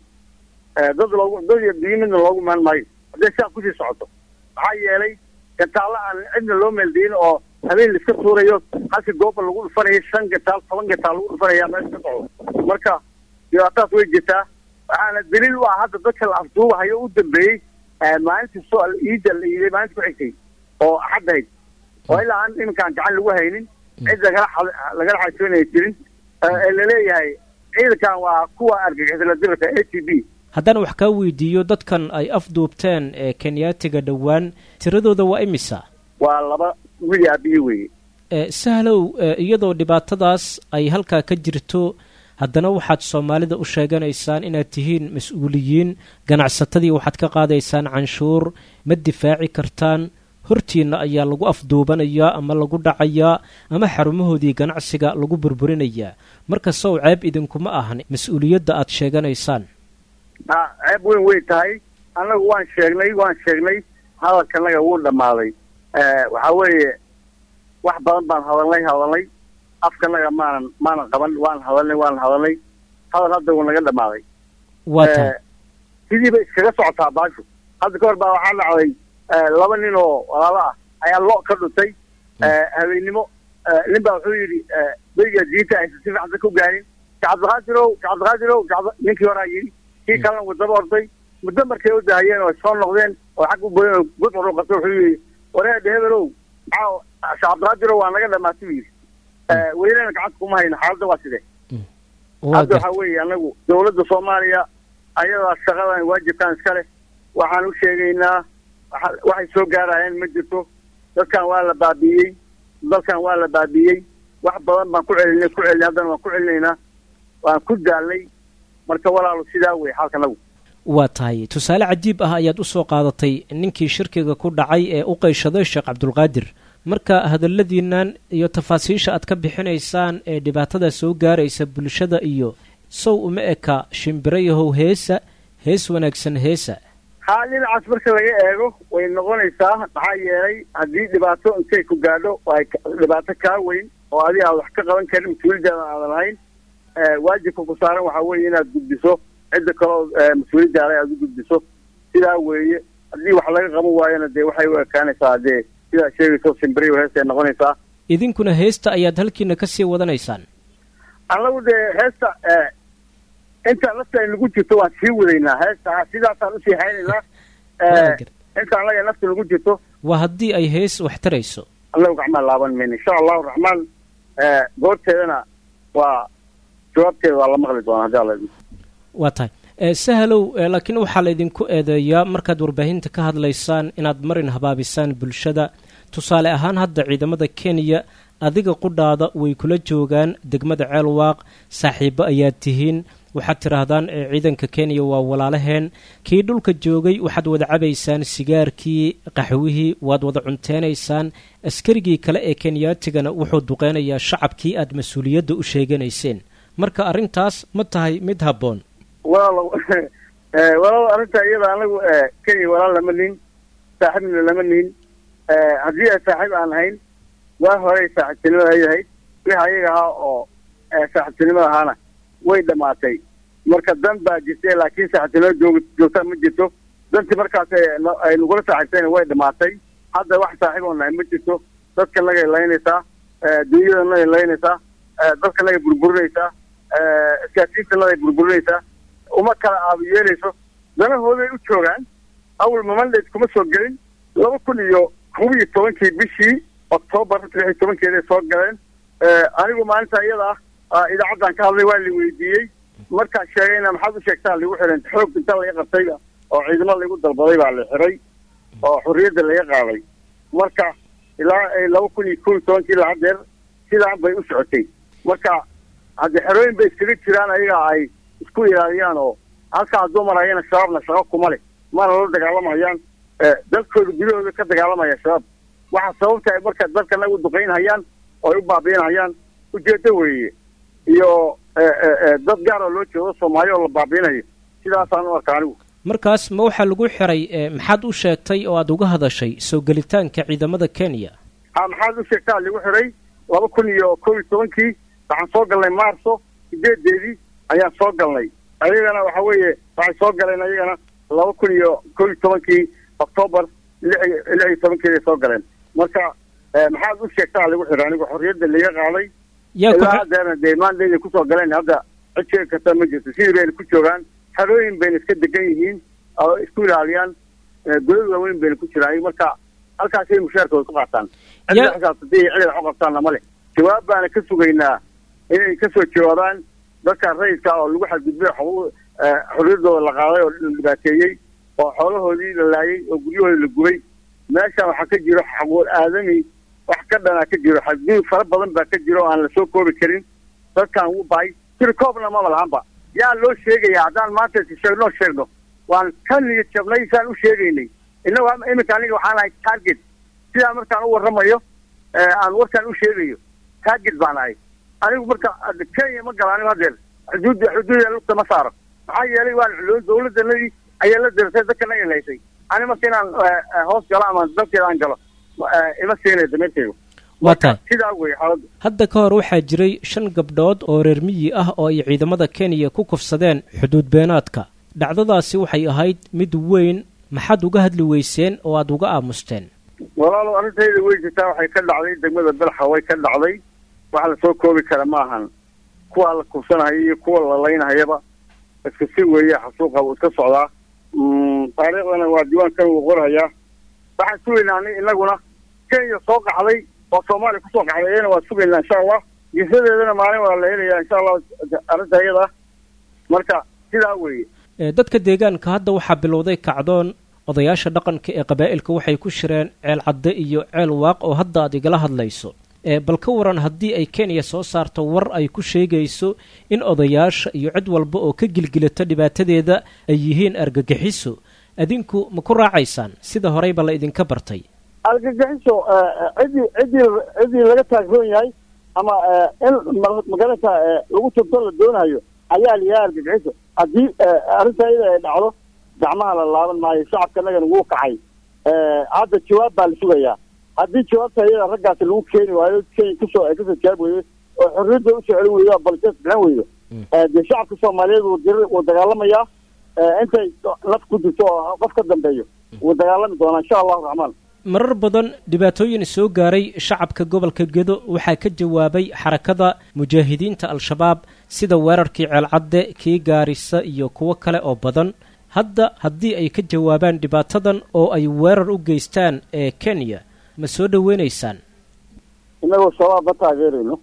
dad loogu dad iyo biyo midna loogu imaan maayo hadday sidaa kusii socoto maxaa yeelay gataalla aan cidna loo meeldayin oo habeen laiska tuurayo halkii gooba lagu dhufanayo shan gataal toban gataal lagu dhufanaya meesha ka socdo marka dhibaatadaas way jirtaa waxaana daliil u ah hadda dadka la afduubahayo u dambeeyey maalintii so iida la iiday maalintii ku xigtay oo axaddahayd oo ilaa aan iminkaan gacan lagu haynin cid lagala lagala xajoonaya jirin ee laleeyahay ciidankan waa kuwa argagixisla dirarka a t b haddaan wax kaa weydiiyo dadkan ay afduubteen ee kenyaatiga dhowaan tiradooda waa imisa waa laba wili aabiyi weeye sahlow iyadoo dhibaatadaas ay halkaa ka jirto haddana waxaad soomaalida u sheeganaysaan inaad tihiin mas-uuliyiin ganacsatadii waxaad ka qaadaysaan canshuur ma difaaci kartaan hortiinna ayaa lagu afduubanayaa ama lagu dhacayaa ama xarumahoodii ganacsiga lagu burburinayaa marka sow ceeb idinkuma ahan mas-uuliyadda aad sheeganaysaan ha ceeb weyn wey tahay annagu waan sheegnay waan sheegnay hadalkanaga wuu dhammaaday waxaa weeye wax badan baan hadalnay hadalnay afkanaga maanan maanan qaban waan hadalnay waan hadalnay hadal hadda wuu naga dhammaaday waa tahay sidiiba iskaga socotaa baashu hadda ka hor baa waxaa dhacday laba nin oo walaalo ah ayaa lo ka dhuntay habeennimo nin baa wuxuu yidhi beriga diinta aysan si fiican dadka u gaarin kacabdiqaadirow kacabdiqaadirow ninkii horaa yidhi kii kalena wadaba orday muddo markay u dahayeen oo soo noqdeen oo xag u boyen oo gudcur qabtay wuxuu yidhi wareede hebelow maxaa kacabdiqaadirow waa naga dhamaatay buu yidhi weynana gacanta kuma hayno xaaladda waa sidee hadda waxaa weeye anagu dawladda soomaaliya ayadaa shaqadan waajibkan iska leh waxaan u sheegaynaa waxay soo gaarayeen ma jirto dadkan waa la baabi'iyey dalkan waa la baabi'iyey wax badan baan ku celinay ku celinay haddana waan ku celinaynaa waan ku daalnay marka walaalo sidaa wey xaalkanagu waa tahay tusaale cajiib ah ayaad u soo qaadatay ninkii shirkiga ku dhacay ee u qayshaday sheekh cabdulqaadir marka hadalladiinnan iyo tafaasiisha aad ka bixinaysaan ee dhibaatada soo gaaraysa bulshada iyo sow uma eka shimbirayahow heesa hees wanaagsan heesa haa dhinacaas marka laga eego way noqonaysaa maxaa yeelay haddii dhibaato intay ku gaadho ay dhibaato kaa weyn oo adiga aad wax ka qaban karin mas-uuliyaddaada aadan lahayn waajibka ku saaran waxaa weeye inaad gudbiso cidda kaleo mas-uuliyaddaada aad u gudbiso sidaa weeye haddii wax laga qaban waayona dee waxay u ekaanaysaa dee sidaa sheegayso simbiriyo heestay noqonaysaa idinkuna heesta ayaad halkiina ka sii wadanaysaan annagu dee heesta inta nafta ay nagu jirto waan sii wadaynaa heesta sidaasaan usii haynaynaa inta annaga nafta nagu jirto waa haddii ay hees wax tarayso annagu gacmaa laaban mayno insha allahu raxmaan goorteedana waa jawaabteeda waa la maqli doonaa hadii alla waa tahay sahalow laakiin waxaa laydinku eedeeyaa markaad warbaahinta ka hadlaysaan inaad marin habaabisaan bulshada tusaale ahaan hadda ciidamada kenya adiga qudhaada way kula joogaan degmada ceelwaaq saaxiibo ayaad tihiin waxaad tidhaahdaan ciidanka kenya waa walaalaheen kii dhulka joogay waxaad wada cabaysaan sigaarkii qaxwihii waad wada cunteynaysaan askarigii kale ee kenyaatigana wuxuu duqeynayaa shacabkii aad mas-uuliyadda u sheeganayseen marka arrintaas ma tahay mid habboon walaalo walaalo arrinta iyada anagu kenya walaal lama nihin saaxiibna lama nihin haddii ay saaxiib aan ahayn waa horey saaxiibtinimada ayahayd wixii ayaga ahaa oo saaxiibtinimada ahaana way dhamaatay marka dan baa jirtay laakiin saaxiibtinimada joog joogtaa ma jirto dantii markaas ay nagula saaxiibtayna way dhamaatay hadda wax saaxiib oo nahay ma jirto dadka nagay laynaysaa dunyada nagay laynaysaa dadka nagay burburinaysaa iskaasiinta nagay burburinaysaa uma kala aaba yeelayso danahooday u joogaan awal mamandate kuma soo gelin laba kun iyo kob iyo tobankii bishii octoobar lix iyo tobankeeday soo galeen anigu maalinta iyada ah idaacaddan ka hadlay waa la weydiiyey markaan sheegayna maxaad u sheegtaa lagu xiran xoog inta laga qabtay oo ciidamo laigu dalbaday baa la xiray oo xorriyadda laga qaaday marka ilaa laba kun iyo kob iyo tobankii ilaa hadeer sidaan bay u socotay marka haddii xerooyin bay iskaga jiraan ayaga ay isku ilaaliyaan oo halkaa hadduu marayana shabaabna shaqo kuma leh mana la dagaalamayaan dalkooda gudahooda ka dagaalamaya shabaab waxaa sababta ay marka dalkana u duqaynhayaan oo ay u baabiinhayaan ujeeddo weeye iyo dad gaar oo loo jeedo soomaali oo la baabiinayo sidaasaan u arka anigu markaas ma waxaa lagu xiray maxaad u sheegtay oo aada uga hadashay soo gelitaanka ciidamada kenya ha maxaad u sheegtaa lagu xiray laba kun iyo kob iyo tobankii waxaan soo galnay maarso sideedeedii ayaan soo galnay ayagana waxa weeye waxay soo galeen ayagana laba kun iyo kob iyo tobankii octoobar lix lix iyo tobankeeday soo galeen marka maxaad u sheegtaa lagu xiray anigu xorriyadda laga qaaday ilaa hadeerna dee maandayday kusoo galeen hadda cid sheegi karta ma jirto sidii bayna ku joogaan xerooyin bayna iska degan yihiin oo isku ilaaliyaan godad waaweyn bayna ku jiraan marka halkaasay mushaarkooda ku qaataan cid xisaabtatay iyo cid ay qabtaanna ma leh jawaab baana ka sugaynaa inay kasoo jawaabaan dadka rayidka oo lagu xadgudbay xorriyadooda la qaaday oo la dhibaateeyey oo xoolahoodii la laayay oo guryahoodii la gubay meeshan waxaa ka jiro xaquuq aadami wax ka dhanaa ka jiro xadgudub fara badan baa ka jiro oo aan lasoo koobi karin dadkan wuu bahay sir koobna maba lahanba yaa loo sheegaya haddaan maanta sheegnoo sheegno waan ka niyad jabnay saan u sheegaynay innagu iminka aniga waxaan ahay target sidaa markaan u warramayo aan warkaan u sheegayo target baan ahay anigu marka kenya ma gala anigu hadeer xuduud xuduuda lugta ma saaro maxaa yeelay waan dawladanadii ayaa la dirsay dadkana ilaysay ani marka inaan hoos galo ama dalkeeda aan galo ima siinay dameerteygu waa tahay sidaa wey xaaladdu hadda ka hor waxaa jiray shan gabdhood oo reer miyi ah oo ay ciidamada kenya ku kufsadeen xuduud beenaadka dhacdadaasi waxay ahayd mid weyn maxaad uga hadli weyseen oo aada uga aamusteen walaalow arrintayda wey jirtaa waxay ka dhacday degmada belxa way ka dhacday wax lasoo koobi kara ma ahan kuwa la kufsanahaya iyo kuwa la laynahayaba iska si weeye xasuuqa wuu iska socdaa taariikhdana waa diiwaankan wuu qorhayaa waxaan sugaynaa ani inaguna kenya soo qaxday oo soomaaliya kusoo qaxday iyana waan sugaynaa insha allah jisadeedana maalin waa la helayaa insha allah arrinta iyada marka sidaa weeye dadka deegaanka hadda waxaa bilowday kacdoon odayaasha dhaqanka ee qabaa'ilka waxay ku shireen ceel cadde iyo ceel waaq oo hadda aad igala hadlayso bal ka waran haddii ay kenya soo saarto war ay ku sheegayso in odayaasha iyo cid walba oo ka gilgilata dhibaatadeeda ay yihiin argagixiso adinku ma ku raacaysaan sida horeyba la idinka bartay argagixiso ciddii ciddii ciddii laga taagroon yahay ama in magarata lagu turto la doonayo ayaa layahay argagixiso haddii arrinta iyada ay dhacdo gacmaha la laaban maayo shacabkanagana wuu kacay hadda jawaab baa la sugayaa haddii jawaabta iyada raggaasi lagu keeni waayo kenya kusoo ay kasoo jawaab weydo oo xorriyadda usoo celin weydo balses bixin weydo dee shacabka soomaaliyeed wuu dir wuu dagaalamayaa intay naf ku jirto oo qof ka dambeeyo wuu dagaalami doonaa insha allahu raxmaan marar badan dhibaatooyin soo gaaray shacabka gobolka gedo waxaa ka jawaabay xarakada mujaahidiinta al-shabaab sida weerarkii ceelcadde kii gaarisa iyo kuwo kale oo badan hadda haddii ay ka jawaabaan dhibaatadan oo ay weerar u geystaan ee kenya ma soo dhaweynaysaan inagoo shabaab ma taageerayno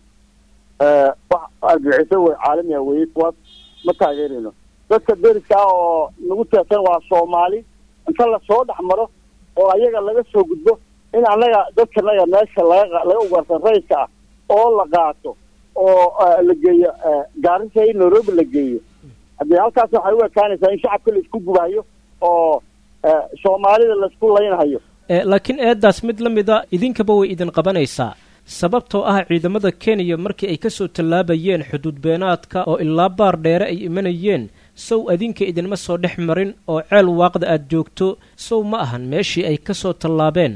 wax argagixiso wey caalamiha weeye kuwaas ma taageerayno dadka deriska ah oo nagu teesan waa soomaali inta lasoo dhex maro oo ayaga laga soo gudbo in annaga dadkanaga meesha laga laga ugaarsan rayidka ah oo la qaato oo la geeyo gaarisa in nairobi la geeyo haddii halkaas waxay u ekaanaysaa in shacabka la isku gubahayo oo soomaalida laisku laynhayo laakiin eeddaas mid la mid a idinkaba way idin qabanaysaa sababtoo ah ciidamada kenya markii ay ka soo tallaabayeen xuduud beenaadka oo ilaa baar dheere ay imanayeen sow adinka idinma soo dhex marin oo ceel waaqda aad joogto sow ma ahan meeshii ay ka soo tallaabeen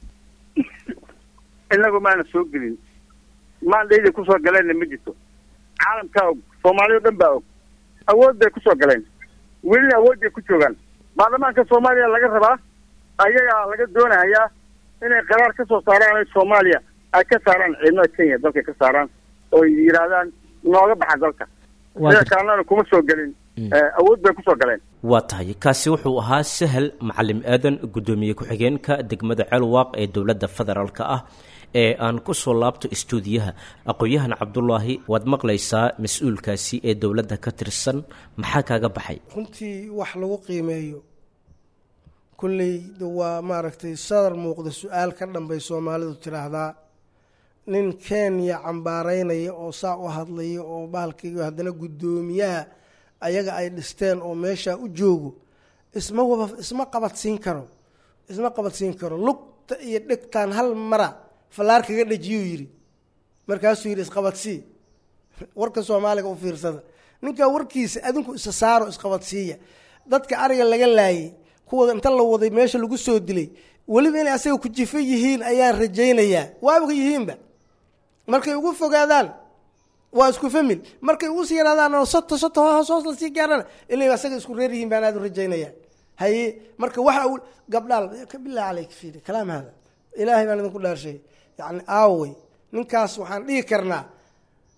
inagu maana soo gelin maandhayda kusoo galeenna ma jirto caalamkaa og soomaaliya o dhan baa og awood bay kusoo galeen welina awood bay ku joogaan baarlamaanka soomaaliya laga rabaa ayagaa laga doonahayaa inay qaraar ka soo saaraan ay soomaaliya ay ka saaraan ciidamada kenya dalkay ka saaraan oo yidhaahdaan nooga baxa dalka sida kaalnana kuma soo gelin awood bay kusoo galeen waa tahay kaasi wuxuu ahaa sahal macalim aadan guddoomiye ku-xigeenka degmada ceelwaaq ee dowladda federaalk ah ee aan ku soo laabto istuudiyaha aqoon-yahan cabdulaahi waad maqlaysaa mas-uulkaasi ee dowladda ka tirsan maxaa kaaga baxay runtii wax lagu qiimeeyo kulley waa maaragtay sadar muuqda su-aal ka dhanbay soomaalidu tidhaahdaa nin kenya cambaaraynaya oo saa u hadlaya oo bahalkayga haddana guddoomiyaha ayaga ay dhisteen oo meeshaa u joogo isma waba isma qabadsiin karo isma qabadsiin karo lugta iyo dhegtaan hal mara fallaar kaga dhejiyuu yidhi markaasuu yidhi isqabadsii warka soomaaliga u fiirsada ninkaa warkiisa adinku isa saaro isqabadsiiya dadka ariga laga laayay kuwada inta la waday meesha lagu soo dilay weliba inay asaga ku jifo yihiin ayaan rajaynayaa waaba yihiinba markay ugu fogaadaan waa isku famil markay ugu sii yaraadaan soto soto hoos hoos lasii gaarana inay asaga isku reer yihiin baan aad u rajaynaya haye marka waxa uu gabdhaal billahi caleyk fiiri kalaam hada ilaahay baan idinku dhaarshay yacni aawey ninkaas waxaan dhihi karnaa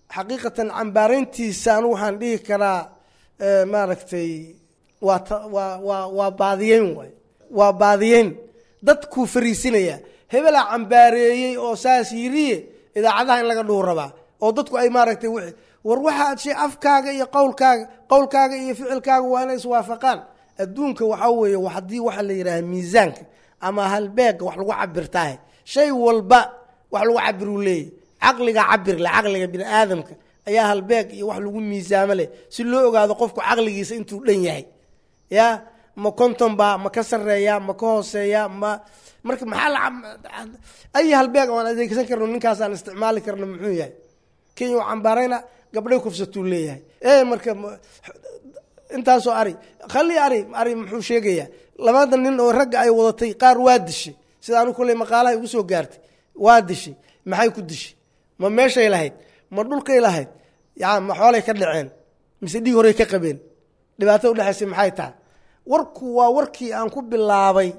xaqiiqatan cambaarayntiisa anigu waxaan dhihi karaa maaragtay waa ta waa waa waa baadiyeyn waay waa baadiyeyn dadkuu fariisinaya hebelaa cambaareeyey oo saas yiriye idaacadaha in laga dhuu rabaa oo dadku ay maaragtay w war waxaad shay afkaaga iyo qowlkaaga qowlkaaga iyo ficilkaaga waa inay iswaafaqaan adduunka waxaa weeye haddii waxaa la yidhaha miisaanka ama halbeega wax lagu cabirtaahe shay walba wax lagu cabiruu leeyahy caqliga cabir leh caqliga bini aadamka ayaa halbeeg iyo wax lagu miisaamo leh si loo ogaado qofku caqligiisa intuu dhan yahay ya ma konton baa ma ka sareeya ma ka hooseeya ma marka maxaa la ay halbeeg aan adeegsan karno ninkaasaan isticmaali karno muxuu yahay kenya u cambaarayna gabdhay kufsatuu leeyahay e marka intaasoo ari khali ari ari muxuu sheegayaa labada nin oo ragga ay wadatay qaar waa dishay sida anu kolley maqaalaha igu soo gaartay waa dishay maxay ku dishay ma meeshay lahayd ma dhulkay lahayd ya ma xoolay ka dhaceen mise dhiig horey ka qabeen dhibaatada udhexaysay maxay tahay warku waa warkii aan ku bilaabay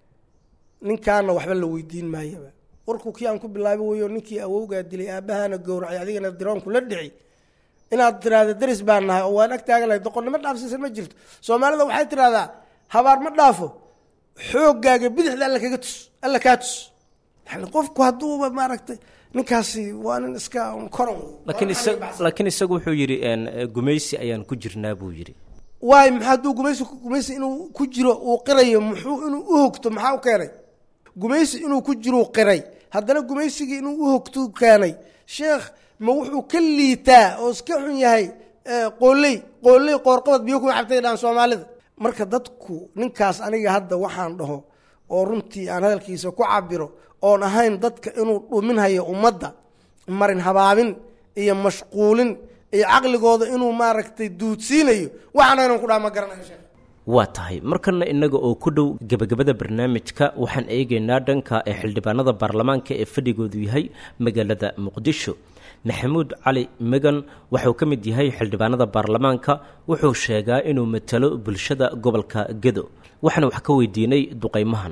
ninkaana waxba la weydiin maayaba warku kii aan ku bilaabay weyo ninkii awowgaa dilay aabahana gowracay adigana diroonku la dhici inaad tiraahda daris baan nahay oo waan ag taaganahay doqonnimo dhaafsiisan ma jirto soomaalida waxay tidhahdaa habaar ma dhaafo xooggaaga bidixda alla kaga tus alla kaa tus yani qofku hadduuba maaragtay ninkaasi waa nin iska koron laakiin isa laakiin isagu wuxuu yidhi gumaysi ayaan ku jirnaa buu yidhi waay maxaa hadduu gumaysi gumaysi inuu ku jiro uu qirayo muxuu inuu u hogto maxaa u keenay gumaysi inuu ku jiruu qiray haddana gumaysigii inuu u hogtuu keenay sheekh ma wuxuu ka liitaa oo iska xun yahay qooley qooley qoorqabad biyo ku cabtay dhaan soomaalida marka dadku ninkaas aniga hadda waxaan dhaho oo runtii aan hadalkiisa ku cabiro oon ahayn dadka inuu dhuminhayo ummadda marin habaabin iyo mashquulin iyo caqligooda inuu maaragtay duudsiinayo waxaana inaan ku dhaha ma garanayo sheekh waa tahay markana innaga oo ku dhow gebagabada barnaamijka waxaan eegaynaa dhanka ee xildhibaanada baarlamaanka ee fadhigoodu yahay magaalada muqdisho maxamuud cali megan wuxuu ka mid yahay xildhibaanada baarlamaanka wuxuu sheegaa inuu matalo bulshada gobolka gedo waxaana wax ka weydiinay duqaymahan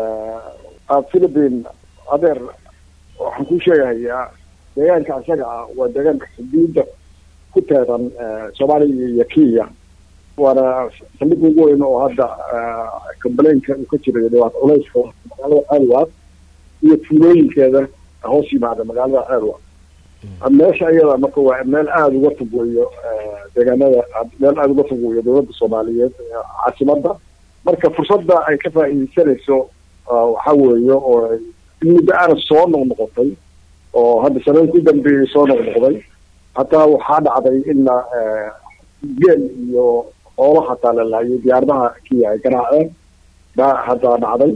philipin adeer waxaan kuu sheegahayaa deegaanka isaga ah waa deegaanka xuduudda ku teedan soomaaliya iyo kenya waana saldhig ugu weyn oo hadda complainka uu ka jirayo dhibaato culeyska magaalada ceelwaad iyo tuulooyinkeeda hoos yimaada magaalada ceelwaad meesha iyada marka waa meel aada uga fog weeyo deegaanada meel aada uga fog weeyo dowladda soomaaliyeed caasimadda marka fursadda ay ka faa'iideysanayso waxa weeye oo muddo aana soo noqnoqotay oo hadda sanada ku dambeeyey soo noqnoqday hataa waxaa dhacday in geel iyo xoolo hataa la laayay diyaaradaha kiya ay garaaceen baa hataa dhacday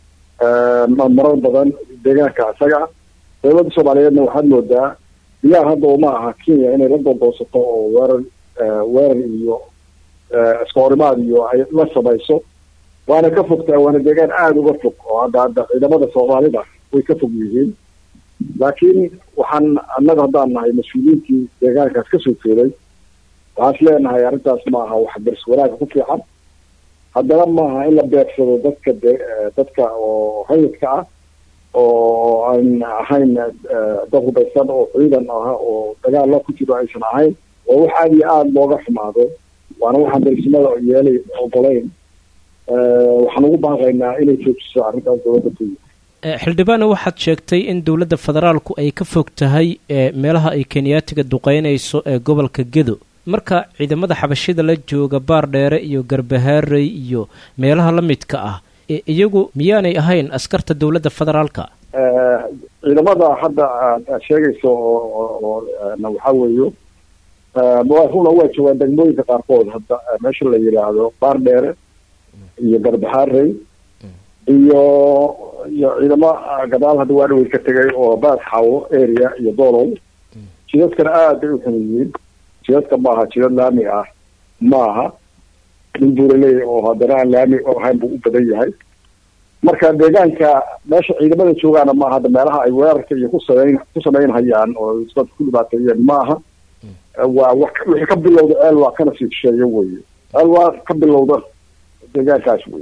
marar badan deegaanka isaga dowladda soomaaliyeedna waxaad moodaa diyaar hadda uma aha kenya inay la doondoosato oo weerar weerar iyo iskahorimaad iyo ay la samayso waana ka fogtaa waana deegaan aada uga fog oo hadda hadda ciidamada soomaalida way ka fog yihiin laakiin waxaan annaga haddaan nahay mas-uuliyiintii deegaankaas kasoo jeeday waxaan is leenahay arrintaas ma aha wax daris wanaaga ku fiican haddana maaha in la beegsado dadka de dadka oo rayidka ah oo aan ahayn dad hubaysan oo ciidan ah oo dagaalla ku jiro aysan ahayn oo wax aada iyo aada looga xumaado waana waxaan darisnimada yeelay ogolayn waxaan ugu baaqaynaa inay joojiso arrintaas dowladda kenya xildhibaane waxaad sheegtay in dowladda federaalku ay ka fog tahay meelaha ay kenyaatiga duqeynayso ee gobolka gedo marka ciidamada xabashida la jooga baar dheere iyo garbahaarey iyo meelaha la midka ah iyagu miyaanay ahayn askarta dowladda federaalka ciidamada hadda aad sheegayso oo waxaa weeyo runa waa joogaan degmooyinka qaarkood hadda meesha la yidhaahdo baar dheere iyo garbahaarey iyo iyo ciidamo gadaal hadda waa dhawey ka tegay oo baad xawo area iyo doolow jidadkana aad bay u xun yihiin jidadka maaha jidad laami ah maaha nin buuraley oo haddana aan laami ahayn buu u badan yahay marka deegaanka meesha ciidamada joogaana maaha hadda meelaha ay weerarka iyo ku samayn ku samaynhayaan oo dadka ku dhibaateeyeen maaha waa wax wixii ka bilowda ceel waa kana sii shisheeyo weye ceel waa ka bilowda deegaankaas weye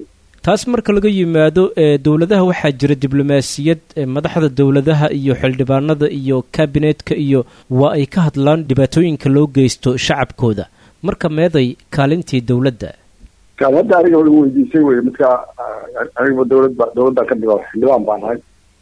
taas marka laga yimaado dowladaha waxaa jira diblomaasiyad madaxda dowladaha iyo xildhibaanada iyo kabinetka iyo waa ay ka hadlaan dhibaatooyinka loo geysto shacabkooda marka meeday kaalintii dowladda kaad hadda aniga lagu weydiisay wey midka aniga dowladba dowladdan ka dhigo xildhibaan baan ahay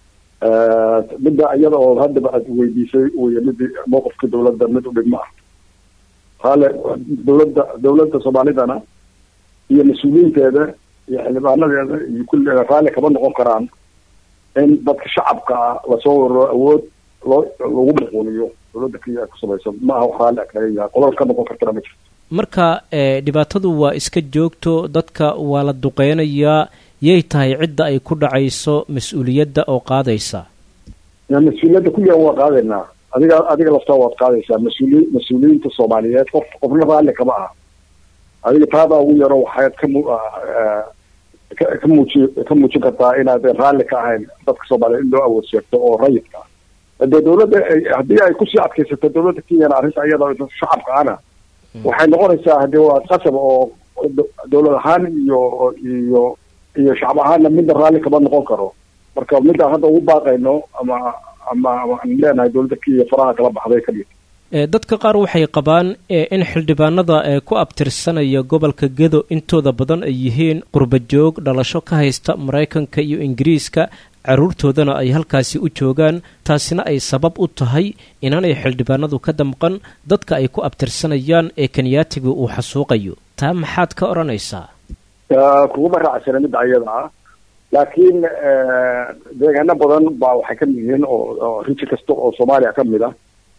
midda iyada oo haddaba aad weydiisay wey mid mowqifka dowladda mid u dhigma ah qaale dowladda dowladda soomaalidana iyo mas-uuliyiinteeda iyo xildhibaanadeeda iyo kulligeeda raalli kama noqon karaan in dadka shacabka ah lasoo wararo awood loo lagu maquuliyo dowladda kenya ku samayso ma aha wax raalli a kaga yahay qolol ka noqon kartana ma jirto marka dhibaatadu waa iska joogto dadka waa la duqeynayaa yay tahay cidda ay ku dhacayso mas-uuliyadda oo qaadaysa mas-uuliyadda kulligan waa qaadaynaa adiga adiga laftaa waad qaadaysaa mas-uuli mas-uuliyiinta soomaaliyeed qof qofna raalli kama aha adiga taadaa ugu yaro waxaad ka mu ka muuji ka muujin kartaa inaadan raalli ka ahayn dadka soomaaliyeed in loo awood sheegto oo rayidka ah dee dowladda haddii ay kusii adkaysato dowladda kenyana arrinta iyada shacabka ana waxay noqonaysaa haddii waa qasab oo dowlad ahaan iyo iyo iyo shacab ahaanna midna raalli kama noqon karo marka midaan hadda ugu baaqayno ama ama aan leenahay dowladda kenya faraha kala baxday ka dhigta dadka qaar waxay qabaan in xildhibaanada ee ku abtirsanaya gobolka gedo intooda badan ay yihiin qurbajoog dhalasho ka haysta maraykanka iyo ingiriiska carruurtoodana ay halkaasi u joogaan taasina ay sabab u tahay inaanay xildhibaanadu ka damqan dadka ay ku abtirsanayaan ee kenyaatiga uu xasuuqayo taa maxaad ka odhanaysaa kuguma raacsana midda ayada ah laakiin deegaano badan baa waxay ka mid yihiin oo riji kasta oo soomaaliya ka mid ah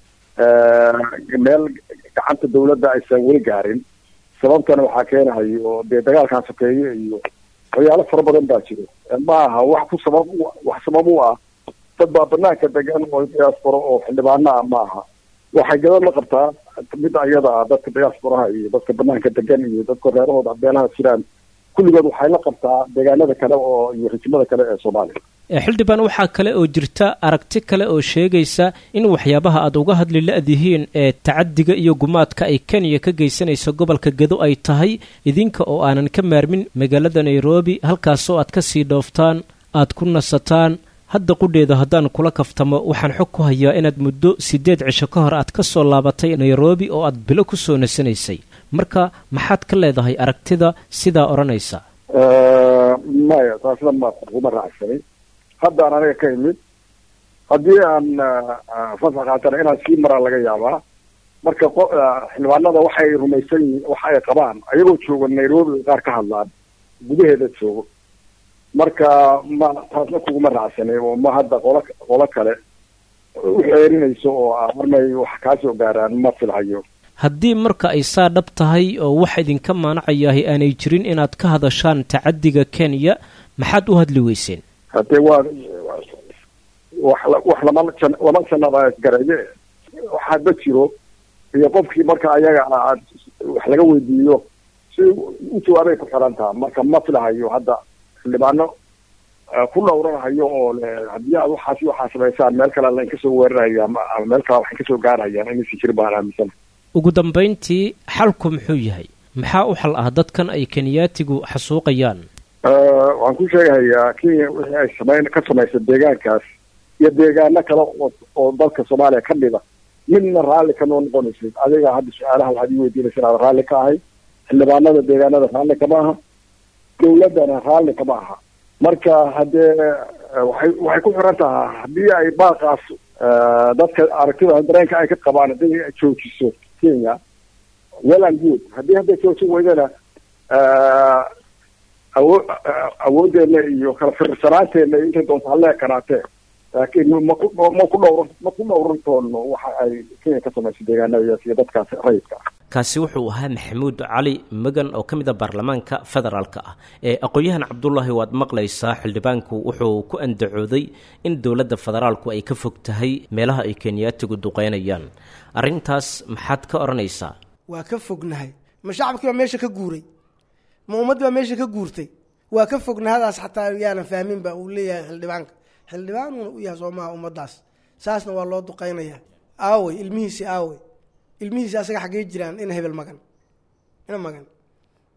meel gacanta dawladda aysan weli gaarin sababtana waxaa keenahay oo dee dagaalkan sokeeye iyo waxyaalo fara badan baa jiro ma aha wax ku sabab wax sabab u ah dad baa banaanka degan oo diaspora oo xildhibaano ah ma aha waxay gabad la qabtaa midda ayada ah dadka diasporaha iyo dadka banaanka degan iyo dadka reerahooda beelaha jiraan kulligood waxay la qabtaa deegaanada kale oo iyo rijimada kale ee soomaaliya xildhibaan waxaa kale oo jirta aragti kale oo sheegaysa in waxyaabaha aad uga hadli la-dihiin ee tacadiga iyo gumaadka ay kenya ka geysanayso gobolka gedo ay tahay idinka oo aanan ka maarmin magaalada nairobi halkaasoo aad ka sii dhooftaan aad ku nasataan hadda qudheeda haddaan kula kaftamo waxaan xog ku hayaa inaad muddo siddeed cisho ka hor aad ka soo laabatay nairobi oo aad bilo ku soo nasanaysay marka maxaad ka leedahay aragtida sidaa odhanaysa maya taasna ma kuma raacsanay haddaan aniga ka imid haddii aan fasax qaatana inaan sii maraa laga yaabaa marka xildhibaanada waxay rumaysan yihiin waxa ay qabaan ayagoo jooga nairobi qaar ka hadlaan gudaheeda joogo marka ma taasna kuguma raacsanay oo ma hadda qolo qolo kale u xeerinayso oo marmay wax kaasoo gaaraan ma filhayo haddii marka ay saa dhab tahay oo wax idinka maanacayahay aanay jirin inaad ka hadashaan tacadiga kenya maxaad u hadli weyseen haddee waa wax wax lama lama sanada gareeye waxaadba jiro iyo qofkii marka ayaga aad wax laga weydiiyo si u jawaabay ku xiran taha marka ma filahayo hadda xildhibaano ku dhowranahayo oo le haddii aad waxaas waxaa samaysaan meel kale lain kasoo weeraraya ama meel kale waxay kasoo gaarayaan inaysi jirin baan aaminsan ugu dambayntii xalku muxuu yahay maxaa u xal ah dadkan ay kenyaatigu xasuuqayaan waxaan ku sheegahayaa kenya wixii ay samayn ka samaysa deegaankaas iyo deegaano kale oo oo dalka soomaaliya ka mida midna raalli kanoo noqonaysid adiga hadda su-aalaha waxaad ii weydiinaysa inaad raalli ka ahay xildhibaanada deegaanada raalli kama aha dawladdana raalli kama aha marka haddee waxay waxay ku xiran tahaa haddii ay baaqaas dadka aragtida dareenka ay ka qabaan haddii ay joojiso kenya well and good haddii hadday joojin weydana awo awooddeena iyo kala firsanaanteena iyo intay doonto hallee karaatee laakiin maku ma ku dhowr ma ku dhowran doono waxa ay kenya ka samaysay deegaanadaas iyo dadkaas rayidka ah kaasi wuxuu ahaa maxamuud cali magan oo ka mid a baarlamaanka federaalka ah ee aqoon-yahan cabdulaahi waad maqlaysaa xildhibaanku wuxuu ku andacooday in dowladda federaalku ay ka fog tahay meelaha ay kenyaatigu duqeynayaan arrintaas maxaad ka odhanaysaa waa ka fognahay ma shacabkii baa meesha ka guuray ma ummaddii baa meesha ka guurtay waa ka fognahadaas xataa yaanan fahmin ba uu leeyahay xildhibaanka xildhibaanuna u yahay soomaha ummaddaas saasna waa loo duqeynayaa aawey ilmihiisi aawey ilmihiisi asaga xaggey jiraan ina hebel magan ina magan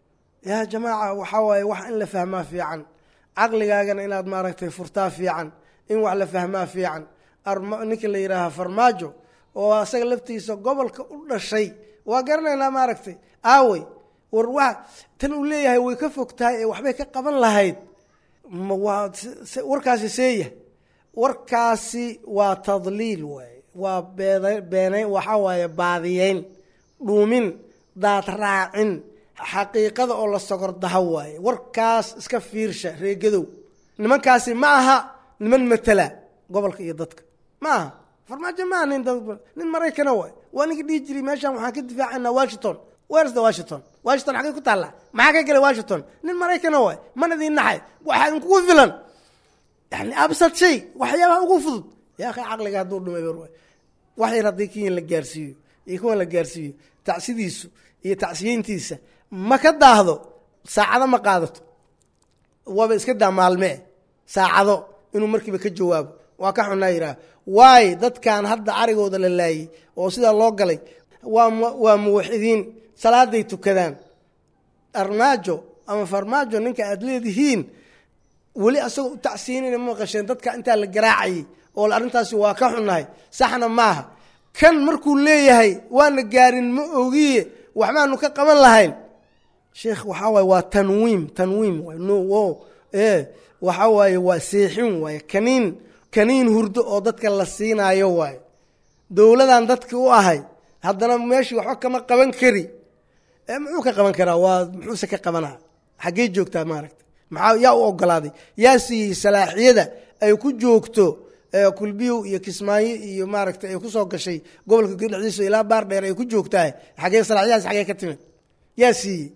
yaa jamaaca waxaa waaye wax in la fahmaa fiican caqligaagana inaad maaragtay furtaa fiican in wax la fahmaa fiican ninka la yidhaaha farmaajo oo asaga laftiisa gobolka u dhashay waa garanaynaa maaragtay aawey war wa tan uu leeyahay way ka fog tahay ee waxbay ka qaban lahayd waa warkaasi seeya warkaasi waa tadliil waay waa beed beenayn waxaa waaye baadiyeyn dhuumin daad raacin xaqiiqada oo la sogordaha waaye warkaas iska fiirsha reegadow nimankaasi ma aha niman matala gobolka iyo dadka ma aha farmaajo maaha nin nin maraykana waay waa ninka dhihi jiray meeshaan waxaan ka difaacanaa washington wersda washington washington xagay ku taallaa maxaa ka gelay washington nin maraykana waay mana idin naxay waxaa idinkugu filan yani absad shay waxyaabaha ugu fudud yaa akhay caqliga hadduu dhumay bar waay wax yar haddii kiyan la gaarsiiyo iyo kuwan la gaarsiiyo tacsidiisu iyo tacsiyeyntiisa ma ka daahdo saacado ma qaadato waaba iska daa maalmee saacado inuu markiiba ka jawaabo waa ka xunaa yidhaah waayo dadkan hadda arigooda la laayey oo sidaa loo galay waa waa muwaxidiin salaaday tukadaan armaajo ama farmaajo ninka aada leedihiin weli asagoo u tacsiinayna ma maqasheen dadka intaa la garaacayay oo arrintaasi waa ka xunnahay saxna maaha kan markuu leeyahay waana gaarin ma ogiye waxbaanu ka qaban lahayn sheekh waxaa waaye waa tanwiim tanwiim waay no wo e waxaa waaye waa seexin waaye kaniin kaniin hurdo oo dadka la siinaayo waaye dowladan dadki u ahay haddana meeshii waxba kama qaban kari muxuu ka qaban karaa waa muxuuse ka qabanaa xaggee joogtaa maaragta maxaa yaa u ogolaaday yaa siiyey salaaxiyada ay ku joogto kulbiyow iyo kismaayo iyo maaragtay ay kusoo gashay gobolka dhexdiisa ilaa baar dheer ay ku joogtahay xagee salaaxiyadaas xagee ka timid yaa siiyey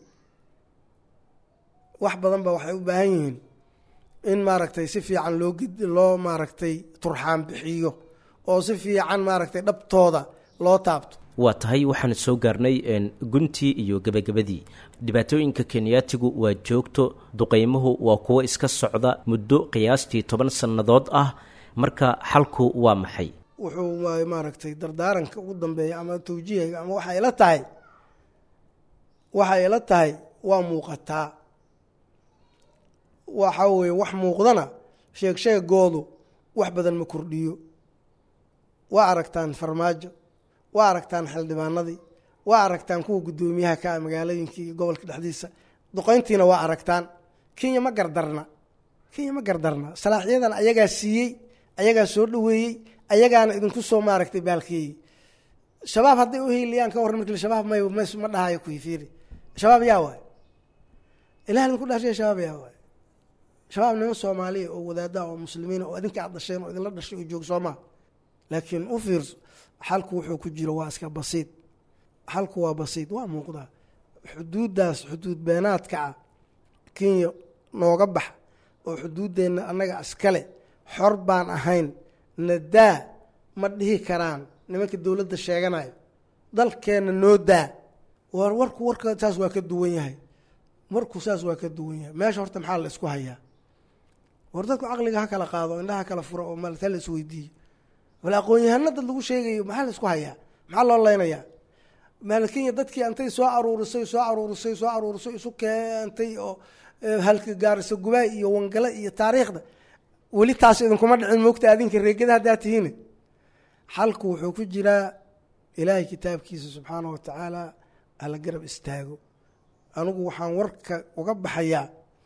wax badan ba waxay u baahan yihiin in maaragtay si fiican loo loo maaragtay turxaan bixiyo oo si fiican maaragtay dhabtooda loo taabto waa tahay waxaan soo gaarnay guntii iyo gebagabadii dhibaatooyinka kenyaatigu waa joogto duqeymuhu waa kuwo iska socda muddo qiyaastii toban sannadood ah marka xalku waa maxay wuxuu waay maaragtay dardaaranka ugu dambeeya ama tawjiihiga ama waxay ila tahay waxay ila tahay waa muuqataa waxa weeye wax muuqdana sheeg sheegoodu wax badan ma kordhiyo waa aragtaan farmaajo waa aragtaan xildhibaanadii waa aragtaan kuwa guddoomiyaha ka ah magaalooyinkii iyo gobolka dhexdiisa duqeyntiina waa aragtaan kenya ma gardarna kenya ma gardarna salaaxyadan ayagaa siiyey ayagaa soo dhoweeyey ayagaana idinku soo maaragtay baalkeeyey shabaab hadday u hiiliyaan ka warran markii shabaab may ma dhahayo kuifiiri shabaab yaa waay ilaah idinku dhashay shabaab yaa waay shabaab niman soomaaliya oo wadaadaha oo muslimiina oo idinka aad dhasheen oo idinla dhashay oo joog soomaa laakiin u fiirso xalku wuxuu ku jiro waa iska basiid xalku waa basiid waa muuqdaa xuduuddaas xuduud beenaadka ah kenya nooga bax oo xuduuddeenna annaga iskale xor baan ahayn nadaa ma dhihi karaan nimanka dowladda sheeganayo dalkeenna noo daa war warku warka saas waa ka duwan yahay warku saas waa ka duwan yahay meesha horta maxaa la isku hayaa war dadku caqliga ha kala qaado indhaha kala furo oo malta la isweydiiyo wal aqoon-yahano dad lagu sheegayo maxaa la isku hayaa maxaa loo leynayaa maalkenya dadkii antay soo aruurisay soo aruurisay soo aruurisay isu keentay oo halka gaarisa gubaay iyo wangale iyo taariikhda weli taas idinkuma dhicin moogta adinka reegada haddaa tihiin xalku wuxuu ku jiraa ilaahay kitaabkiisa subxaana wa tacaala hala garab istaago anigu waxaan warka uga baxayaa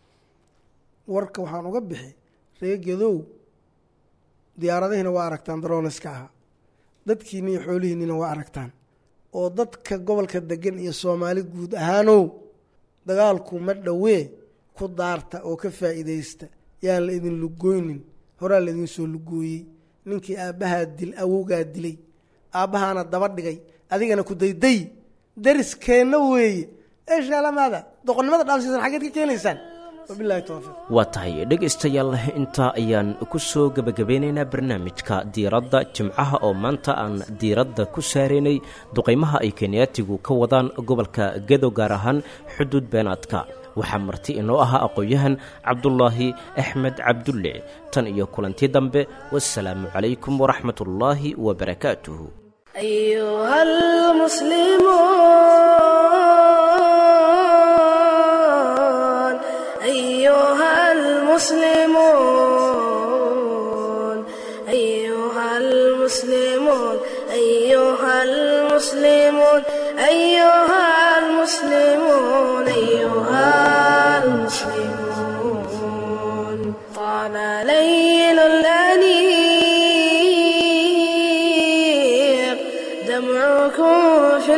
warka waxaan uga bixi reegadow diyaaradihiina waa aragtaan darooneska ahaa dadkiina iyo xoolihiinina waa aragtaan oo dadka gobolka degan iyo soomaali guud ahaanow dagaalku ma dhowee ku daarta oo ka faa'iidaysta yaan la idin lugooynin horaa la idin soo lugooyey ninkii aabbahaa dil awowgaa dilay aabbahaana daba dhigay adigana ku dayday dariskeenna weeye eeshaalamaada doqonnimada dhaafsiisan xaggeed ka keenaysaan wabilahi towfiiq waa tahay dhegaystayaal intaa ayaan ku soo gebagabeynaynaa barnaamijka diiradda jimcaha oo maanta aan diiradda ku saaraynay duqaymaha ay kenyaatigu ka wadaan gobolka gedo gaar ahaan xuduud beenaadka waxaa marti inoo ahaa aqoon-yahan cabdulaahi axmed cabdulle tan iyo kulantii dambe wasalaamu calaykum waraxmat ullaahi wabarakaatuhu أيها المسلمون أيها المسلمون أيها المسلمون أيها المسلمون أيها المسلمون طال ليل الأنيق دمعكم في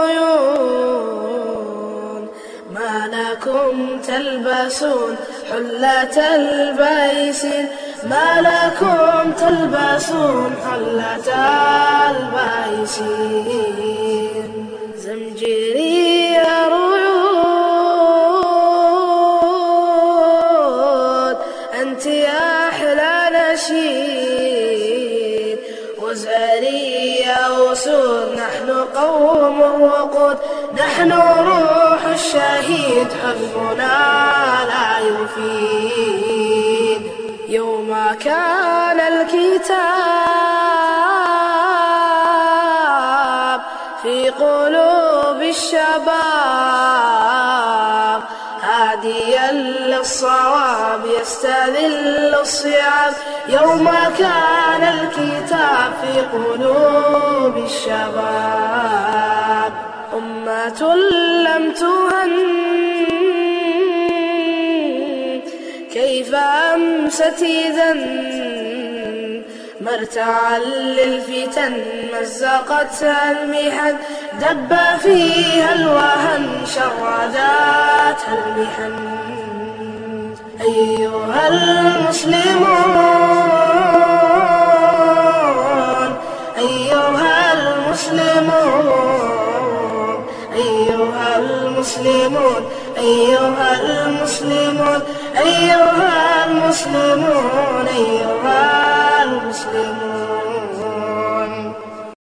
العيون ما لكم تلبسون حلة البيسين ما لكم تلبسون حلة البيسين زمجري رعود أنت يا أحلى نشيد وزاري يا أسود نحن قوم الوقود نحن روح الشهيد حزبنا لا يفيد يوم كان الكتاب في قلوب الشباب هاديا للصواب يستذل الصعاب يوم كان الكتاب في قلوب الشباب أمة لم تهن كيف أمست إذا مرتعا للفتن مزقتها المحن دب فيها الوهن شرداتها المحن أيها المسلمون أيها المسلمون أيها المسلمون أيها المسلمون أيها المسلمون أيها